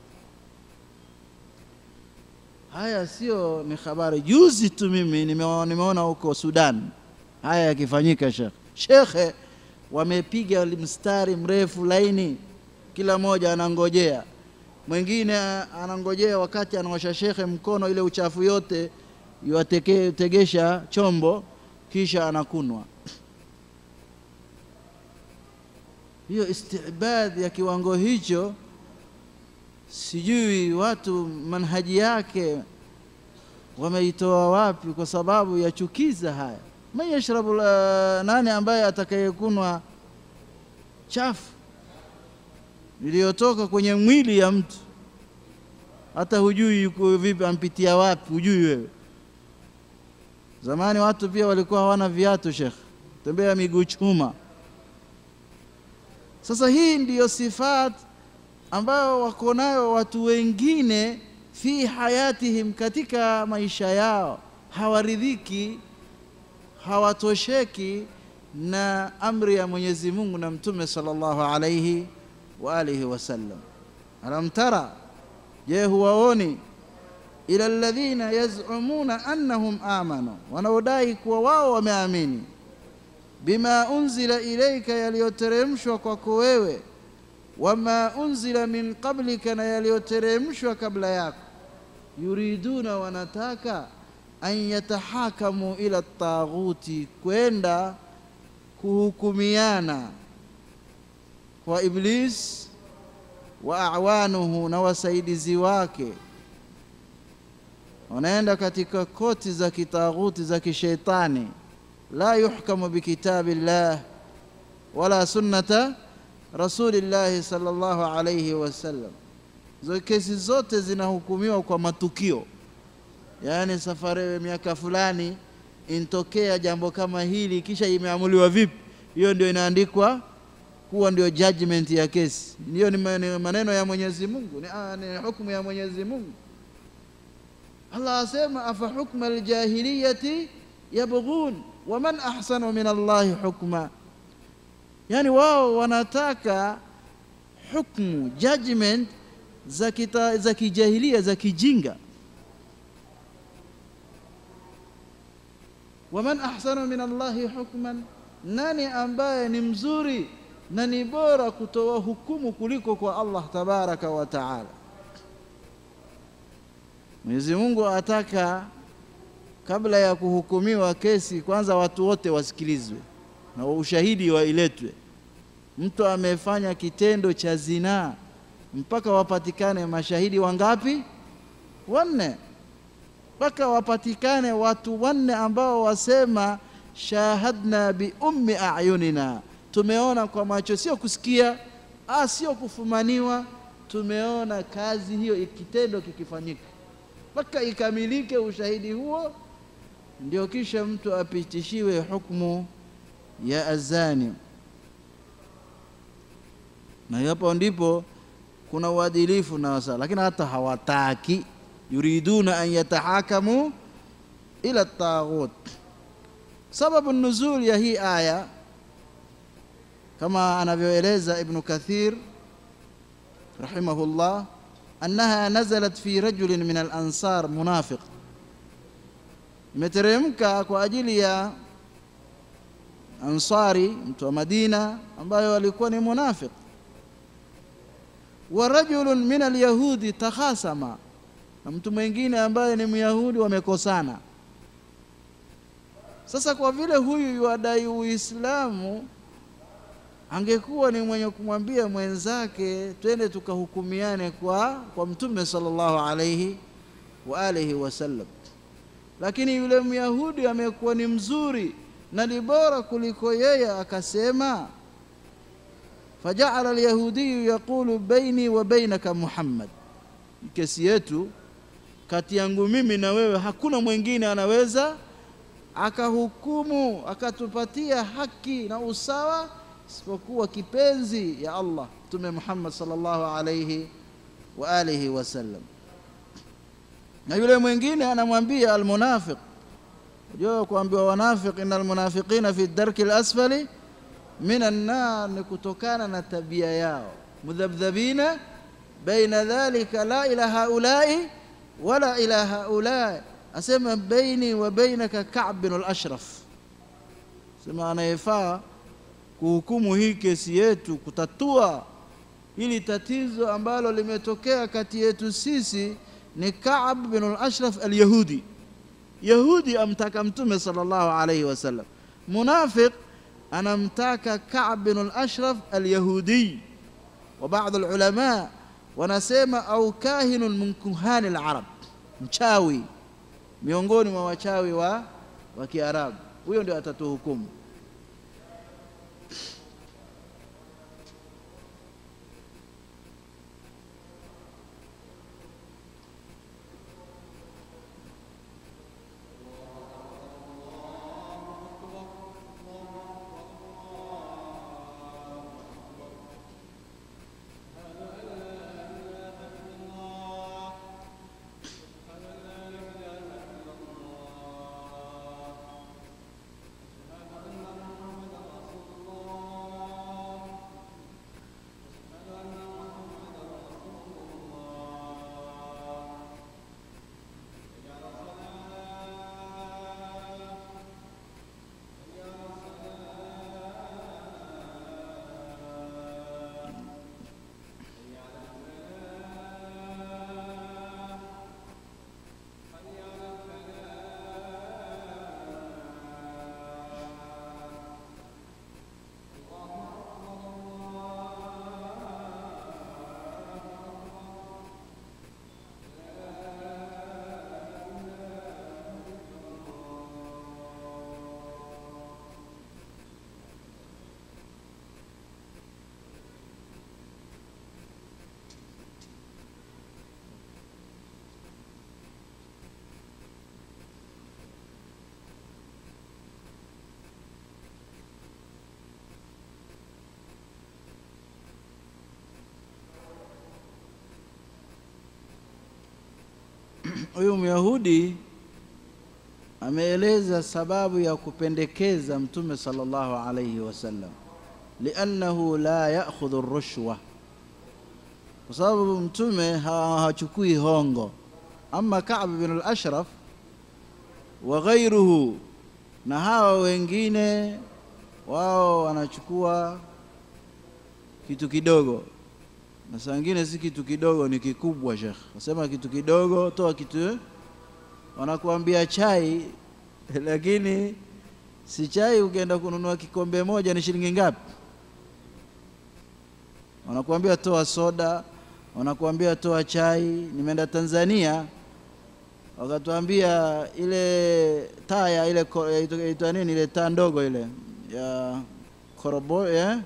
Haya sio ni habari. Juzi tu mimi nimeona, nimeona huko Sudan haya yakifanyika. Shekhe, shekhe wamepiga mstari mrefu laini, kila mmoja anangojea mwingine anangojea wakati anaosha shekhe mkono, ile uchafu yote yuategesha chombo, kisha anakunwa. Hiyo istibad ya kiwango hicho, sijui watu manhaji yake wameitoa wapi, kwa sababu yachukiza haya. Man yashrabu, nani ambaye atakayekunwa chafu iliyotoka kwenye mwili ya mtu, hata hujui yuko vipi, ampitia wapi, hujui wewe. Zamani watu pia walikuwa hawana viatu, Shekh, tembea miguu chuma. Sasa hii ndiyo sifat ambayo wako nayo watu wengine fi hayatihim, katika maisha yao, hawaridhiki, hawatosheki na amri ya Mwenyezi Mungu na Mtume sallallahu alayhi wa alihi wasallam. Alam tara, je, huwaoni ila alladhina yaz'umuna annahum amanu, wanaodai kuwa wao wameamini, bima unzila ilaika, yaliyoteremshwa kwako wewe, wama unzila min qablika, na yaliyoteremshwa kabla yako. Yuriduna, wanataka an yatahakamu ila taghuti, kwenda kuhukumiana kwa Iblis wa awanuhu, na wasaidizi wake wanaenda katika koti za kitaghuti za kisheitani. La yuhkamu bikitabi llah wala sunnata rasulillahi sallallahu alayhi wasallam. Zo kesi zote zinahukumiwa kwa matukio, yaani safari miaka fulani intokea jambo kama hili, kisha imeamuliwa vipi, hiyo ndio inaandikwa kuwa ndio judgment ya kesi. Hiyo ni maneno ya Mwenyezi Mungu, ni, ni hukumu ya Mwenyezi Mungu. Allah asema afa hukma aljahiliyati yabghun waman ahsanu min Allahi hukma, yani wao wanataka hukmu judgment za kita, za kijahilia za kijinga. Waman ahsanu min Allahi hukman, nani ambaye ni mzuri na ni bora kutoa hukumu kuliko kwa Allah tabaraka wa taala. Mwenyezi Mungu ataka kabla ya kuhukumiwa kesi, kwanza watu wote wasikilizwe na ushahidi wailetwe. Mtu amefanya kitendo cha zinaa mpaka wapatikane mashahidi wangapi? Wanne. Mpaka wapatikane watu wanne ambao wasema shahadna bi ummi ayunina, tumeona kwa macho, sio kusikia, ah, sio kufumaniwa, tumeona kazi hiyo kitendo kikifanyika mpaka ikamilike ushahidi huo, ndio kisha mtu apitishiwe hukumu ya azani. Na hapo ndipo kuna uadilifu na wasaa, lakini hata hawataki, yuriduna an yatahakamu ila taghut. Sababu nuzul ya hii aya kama anavyoeleza Ibnu Kathir rahimahullah annaha nazalat fi rajulin min al-ansar munafiq, imeteremka kwa ajili ya Ansari, mtu wa Madina ambayo alikuwa ni munafiq. Wa rajulun min al-yahudi takhasama, na mtu mwingine ambaye ni Myahudi wamekosana. Sasa kwa vile huyu yuadai Uislamu angekuwa ni mwenye kumwambia mwenzake twende tukahukumiane kwa, kwa Mtume sallallahu alayhi wa alihi wasallam, lakini yule Myahudi amekuwa ni mzuri na ni bora kuliko yeye, akasema fajaala alyahudiyu yaqulu baini wa bainaka Muhammad, kesi yetu kati yangu mimi na wewe hakuna mwingine anaweza akahukumu akatupatia haki na usawa isipokuwa kipenzi ya Allah Mtume Muhammad sallallahu alayhi wa alihi wasallam. Na yule mwingine anamwambia almunafiq, unajua kuambiwa wanafiq, inna almunafiqina fi darki alasfali min annar, ni kutokana na tabia yao, mudhabdhabina baina dhalika la ila haulai wala ila haulai, asema baini wa bainaka Ka'b bin al-Ashraf, sema anayefaa kuhukumu hii kesi yetu, kutatua hili tatizo ambalo limetokea kati yetu sisi ni Ka'b bin al-Ashraf al-Yahudi. Yahudi amtaka Mtume sallallahu alayhi wasallam, munafiq anamtaka Ka'b bin al-Ashraf al-Yahudi. Wa baadhi ulama wanasema au kahinun min kuhani al-Arab, mchawi miongoni mwa wachawi wa, wa Kiarabu, huyo ndio atatuhukumu. huyu Myahudi ameeleza sababu ya kupendekeza Mtume sallallahu alayhi wasallam, liannahu la ya'khudhu rushwa, kwa sababu Mtume ha- hachukui hongo. Ama Ka'b bin al-Ashraf wa ghairuhu, na hawa wengine wao wanachukua kitu kidogo, na saa ingine si kitu kidogo, ni kikubwa. Shekh wasema kitu kidogo, toa kitu wanakuambia chai lakini si chai. Ukienda kununua kikombe moja ni shilingi ngapi? Wanakuambia toa soda, wanakuambia toa chai. Nimeenda Tanzania, wakatuambia ile taa ya ile ko- yaitwa yaitwa nini ile taa ndogo ile ya korobo eh?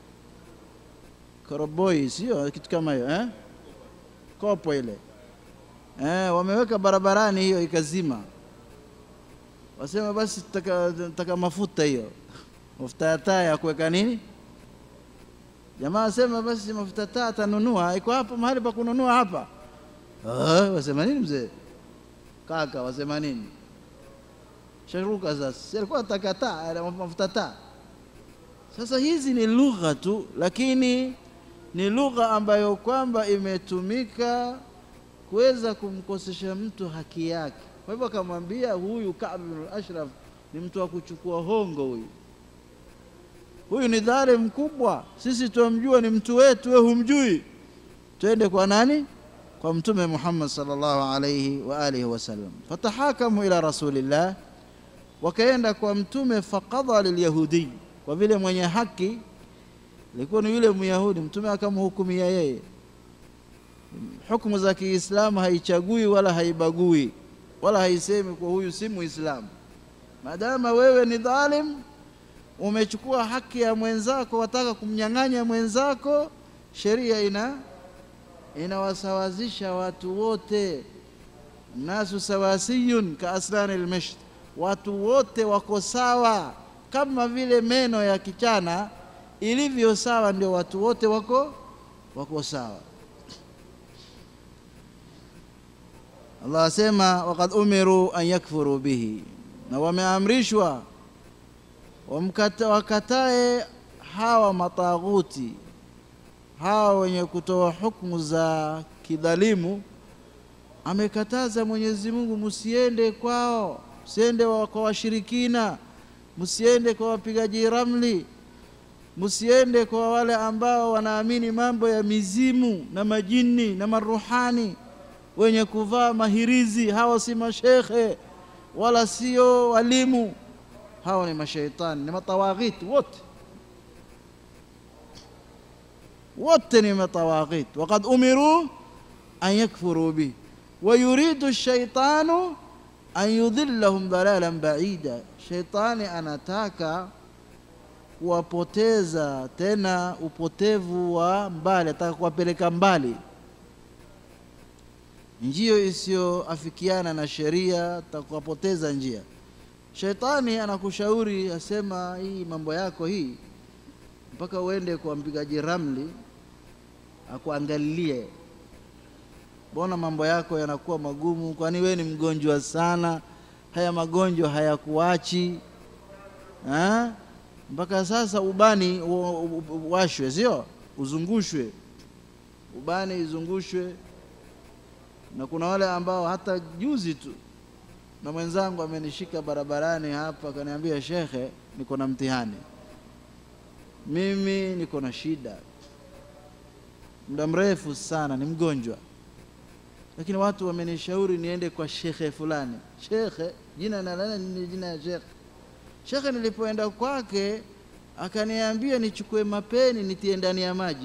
koroboi, sio kitu kama hiyo eh? kopo ile eh, wameweka barabarani hiyo ikazima. Wasema basi taka, taka mafuta hiyo mafuta ya taa ya kuweka nini. Jamaa wasema basi mafuta taa atanunua, iko hapo mahali pa kununua hapa. Ah, wasema nini mzee kaka, wasema nini? Sharuka sasa, si alikuwa ataka taa mafuta taa. Sasa hizi ni lugha tu, lakini ni lugha ambayo kwamba imetumika kuweza kumkosesha mtu haki yake. Kwa hivyo akamwambia huyu Ka'b bin al-Ashraf ni mtu wa kuchukua hongo huyu, huyu ni dhalim mkubwa, sisi tuamjua ni mtu wetu, wewe humjui. Twende kwa nani? Kwa Mtume Muhammad sallallahu alayhi wa alihi wasallam. Fatahakamu ila rasulillah, wakaenda kwa Mtume. Faqadha lilyahudi, kwa vile mwenye haki ilikuwa ni yule Myahudi, Mtume akamhukumia yeye hukumu za Kiislamu haichagui wala haibagui wala haisemi kwa huyu si Muislamu. Maadama wewe ni dhalim, umechukua haki ya mwenzako, wataka kumnyang'anya mwenzako, sheria ina inawasawazisha watu wote. Nasu sawasiyun ka asnani almasht, watu wote wako sawa, kama vile meno ya kichana ilivyo sawa, ndio watu wote wako wako sawa. Allah asema waqad umiru an yakfuru bihi, na wameamrishwa wamkata, wakatae hawa mataghuti hawa wenye kutoa hukumu za kidhalimu. Amekataza Mwenyezi Mungu, msiende kwao, msiende wa- kwa washirikina, msiende kwa wapigaji ramli, msiende kwa wale ambao wanaamini mambo ya mizimu na majini na maruhani wenye kuvaa mahirizi. Hawa si mashekhe wala sio walimu, hawa ni mashaitani, ni matawaghiti wote wote ni matawaghit. Waqad umiru an yakfuru bih wa yuridu shaitanu an yudhillahum dhalalan baida, shaitani anataka kuwapoteza tena upotevu wa mbali, ataka kuwapeleka mbali njia isiyoafikiana na sheria, atakuwapoteza njia. Shetani anakushauri asema, hii mambo yako hii, mpaka uende kwa mpigaji ramli akuangalilie, mbona mambo yako yanakuwa magumu? Kwani wewe ni mgonjwa sana? Haya magonjwa hayakuachi ha? mpaka sasa ubani u- u- u- washwe, sio uzungushwe, ubani izungushwe na kuna wale ambao hata juzi tu na mwenzangu amenishika barabarani hapa akaniambia, shekhe, niko na mtihani, mimi niko na shida muda mrefu sana, ni mgonjwa, lakini watu wamenishauri niende kwa shekhe fulani. Shekhe jina na ni jina ya shekhe. Shekhe nilipoenda kwake akaniambia nichukue mapeni nitie ndani ya maji,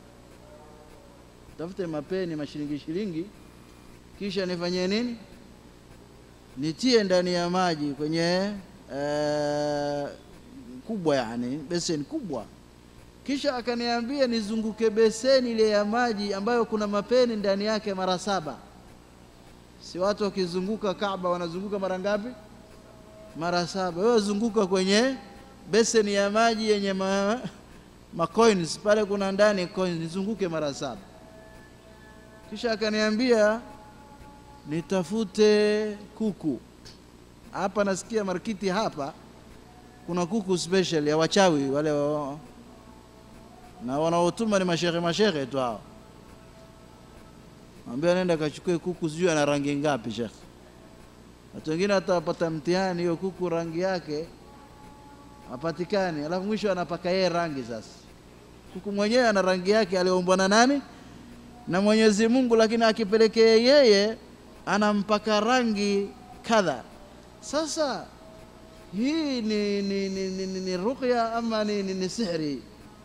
tafute mapeni mashilingi shilingi kisha nifanyie nini? Nitie ndani ya maji kwenye eh, kubwa, yani beseni kubwa. Kisha akaniambia nizunguke beseni ile ya maji ambayo kuna mapeni ndani yake mara saba. Si watu wakizunguka Kaaba wanazunguka mara ngapi? Mara saba. Wewe zunguka kwenye beseni ya maji yenye ma, ma coins pale, kuna ndani coins, nizunguke mara saba. Kisha akaniambia nitafute kuku hapa. Nasikia markiti hapa kuna kuku special ya wachawi wale wa, na wanaotuma ni mashehe mashehe tu hao. Ambia nenda kachukue kuku, sijui ana rangi ngapi shekhe. Watu wengine hata wapata mtihani hiyo kuku rangi yake hapatikani, alafu mwisho anapaka yeye rangi. Sasa kuku mwenyewe ana rangi yake aliyoumbwa na nani? Na Mwenyezi Mungu, lakini akipelekea yeye anampaka rangi kadha. Sasa hii ni, ni, ni, ni, ni, ni ruqya ama ni, ni, ni sihri?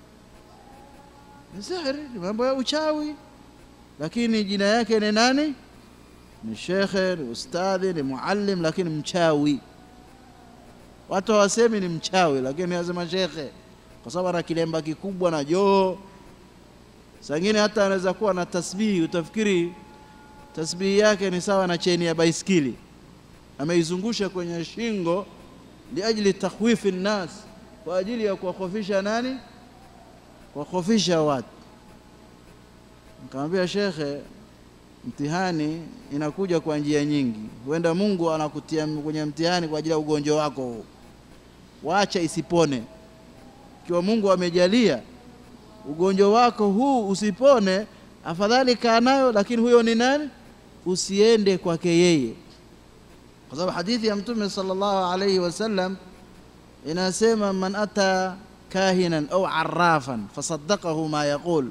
Ni sihri, ni mambo ya uchawi, lakini jina yake ni nani? Ni shekhe, ni ustadhi, ni muallim, lakini mchawi. Watu hawasemi ni mchawi, lakini wasema shekhe, kwa sababu ana kilemba kikubwa na joo. Sangine hata anaweza kuwa na tasbihi, utafikiri tasbihi yake ni sawa na cheni ya baiskeli, ameizungusha kwenye shingo liajli takhwifi nnas, kwa ajili ya kuwakhofisha nani? Kuwakhofisha watu. Nikamwambia shekhe, mtihani inakuja kwa njia nyingi. Huenda Mungu anakutia kwenye mtihani kwa ajili ya ugonjwa wako huu, wacha isipone. Ikiwa Mungu amejalia ugonjwa wako huu usipone, afadhali kaa nayo, lakini huyo ni nani? Usiende kwake yeye, kwa sababu hadithi ya Mtume sallallahu alayhi wasallam inasema, man ata kahinan au arrafan fasaddaqahu ma yaqul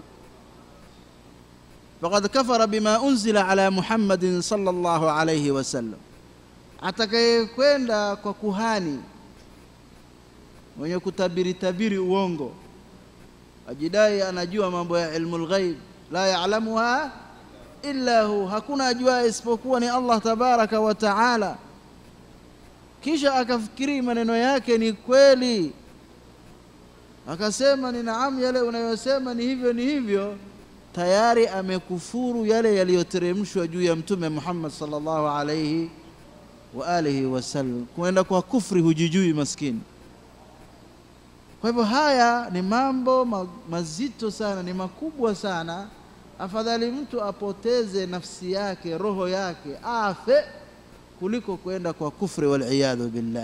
faqad kafara bima unzila ala Muhammadin sallallahu alayhi wasallam, atakayekwenda kwa kuhani mwenye kutabiri tabiri uongo, ajidai anajua mambo ya ilmu lghaib, la ya'lamuha illa hu, hakuna ajua isipokuwa ni Allah tabaraka wa taala, kisha akafikiri maneno yake ni kweli, akasema ni naam, yale unayosema ni hivyo ni hivyo tayari amekufuru yale yaliyoteremshwa juu ya Mtume Muhammad sallallahu alayhi wa alihi wasallam. Kuenda kwa kufri hujijui maskini. Kwa hivyo haya ni mambo ma mazito sana, ni makubwa sana. Afadhali mtu apoteze nafsi yake, roho yake, afe kuliko kwenda kwa kufri, waliyadhu billah.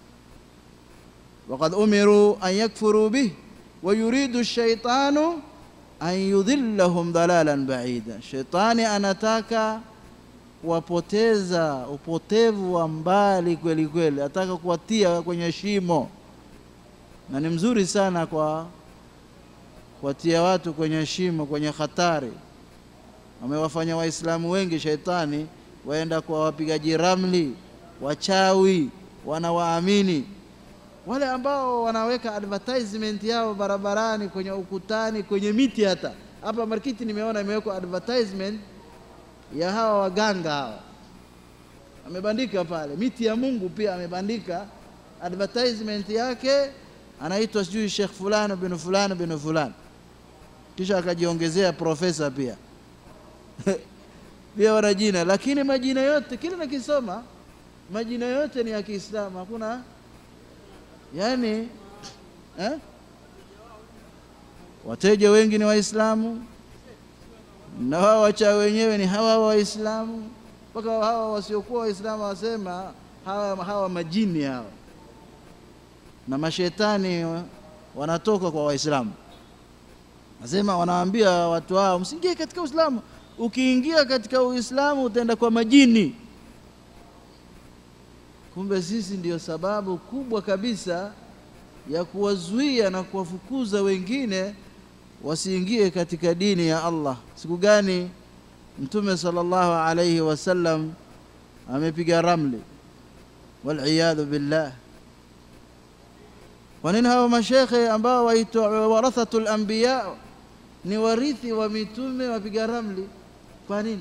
Waqad umiru an yakfuru bih wa yuridu shaitanu an yudhillahum dalalan baida, shetani anataka kuwapoteza upotevu wa mbali kweli kweli, ataka kuwatia kwenye shimo, na ni mzuri sana kwa kuwatia watu kwenye shimo, kwenye hatari. Amewafanya Waislamu wengi shetani waenda kwa wapigaji ramli, wachawi, wanawaamini wale ambao wanaweka advertisement yao barabarani, kwenye ukutani, kwenye miti. Hata hapa markiti nimeona imewekwa advertisement ya hawa waganga hawa, amebandika pale. Miti ya Mungu pia amebandika advertisement yake, anaitwa sijui Sheikh fulani bin fulani bin fulani, kisha akajiongezea profesa pia pia wana jina, lakini majina yote kile nakisoma, majina yote ni ya Kiislamu, hakuna yani eh? Wateja wengi ni Waislamu na wao wachawi wenyewe ni hawa Waislamu, mpaka hawa wasiokuwa Waislamu wasema hawa, hawa majini hawa na mashetani wanatoka kwa Waislamu, nasema wanawaambia watu hao msiingie katika Uislamu. Ukiingia katika Uislamu utaenda kwa majini. Kumbe sisi ndiyo sababu kubwa kabisa ya kuwazuia na kuwafukuza wengine wasiingie katika dini ya Allah. Siku gani Mtume sallallahu alayhi wasallam amepiga ramli, waliyadhu billah. Kwa nini hawa mashekhe ambao waitwa warathatul anbiya ni warithi wa mitume wapiga ramli? Kwa nini?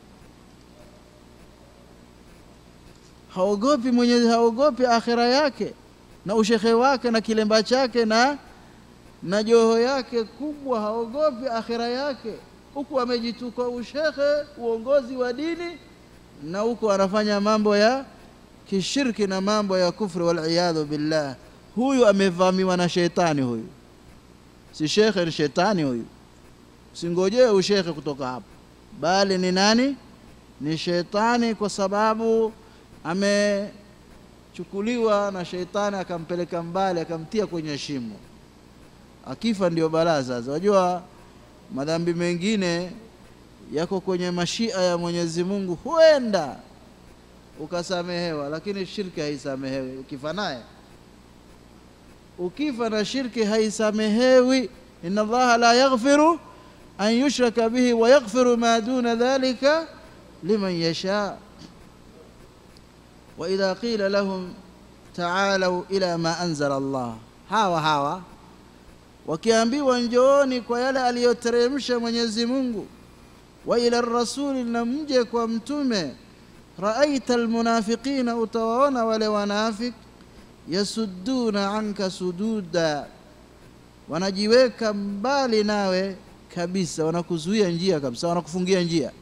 haogopi Mwenyezi, haogopi akhira yake na ushekhe wake na kilemba chake na na joho yake kubwa, haogopi akhira yake, huku amejituka ushekhe, uongozi wa dini, na huku anafanya mambo ya kishirki na mambo ya kufri, waliyadhu billah. Huyu amevamiwa na shetani, huyu si shekhe, ni shetani huyu. Usingojee ushekhe kutoka hapo, bali ni nani? ni sheitani kwa sababu amechukuliwa na sheitani akampeleka mbali akamtia kwenye shimo akifa ndio balaa sasa wajua madhambi mengine yako kwenye mashia ya mwenyezi mungu huenda ukasamehewa lakini shirki haisamehewi ukifa naye ukifa na shirki haisamehewi inna allaha la yaghfiru an yushraka bihi wa yaghfiru ma duna dhalika liman yasha waidha qila lahum taalau ila ma anzala allah hawa hawa wakiambiwa njooni kwa yale aliyoteremsha mwenyezi mungu wa ila rasuli na mje kwa mtume raaita almunafiqina utawaona wale wanafik yasudduna anka sududa wanajiweka mbali nawe kabisa wanakuzuia njia kabisa wanakufungia njia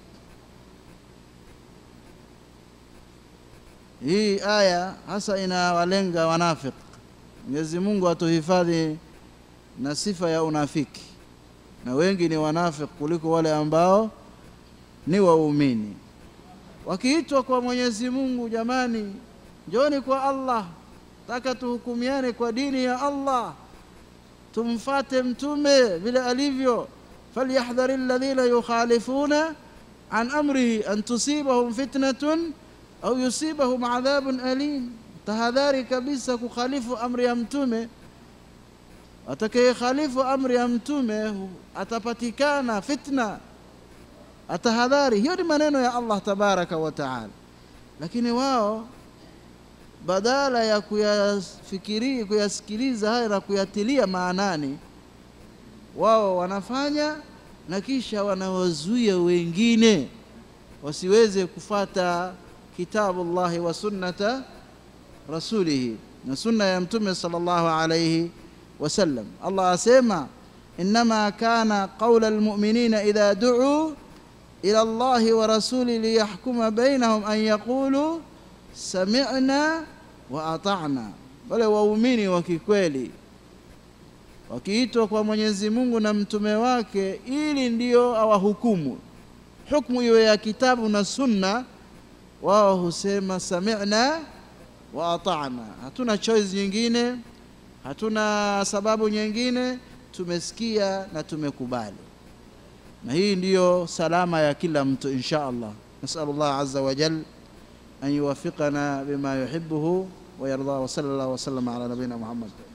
hii aya hasa inawalenga wanafik mwenyezi mungu atuhifadhi na sifa ya unafiki na wengi ni wanafik kuliko wale ambao ni waumini wakiitwa kwa mwenyezi mungu jamani njoni kwa allah taka tuhukumiane kwa dini ya allah tumfate mtume vile alivyo falyahdhari alladhina yukhalifuna an amrihi an tusibahum fitnatun au yusibahum adhabun alim tahadhari kabisa kukhalifu amri ya mtume atakayekhalifu amri ya mtume atapatikana fitna atahadhari hiyo ni maneno ya allah tabaraka wa taala lakini wao badala ya kuyafikiri kuyasikiliza haya na kuyatilia maanani wao wanafanya na kisha wanawazuia wengine wasiweze kufata kitabu llahi wa sunnata rasulihi na sunna ya mtume sallallahu alayhi wasallam allah asema innama kana qaula almu'minina idha du'u ila allahi wa rasuli liyahkuma bainahum an yaqulu sami'na wa ata'na wale waumini wa kikweli wakiitwa kwa Mwenyezi Mungu na mtume wake ili ndio awahukumu hukumu iwe ya kitabu na sunna wao husema sami'na wa ata'na hatuna choice nyingine hatuna sababu nyingine tumesikia na tumekubali na hii ndiyo salama ya kila mtu insha Allah nasallu Allah azza wa jal an yuwaffiqana bima yuhibbuhu wa yarda wa sallallahu wa sallama ala nabina Muhammad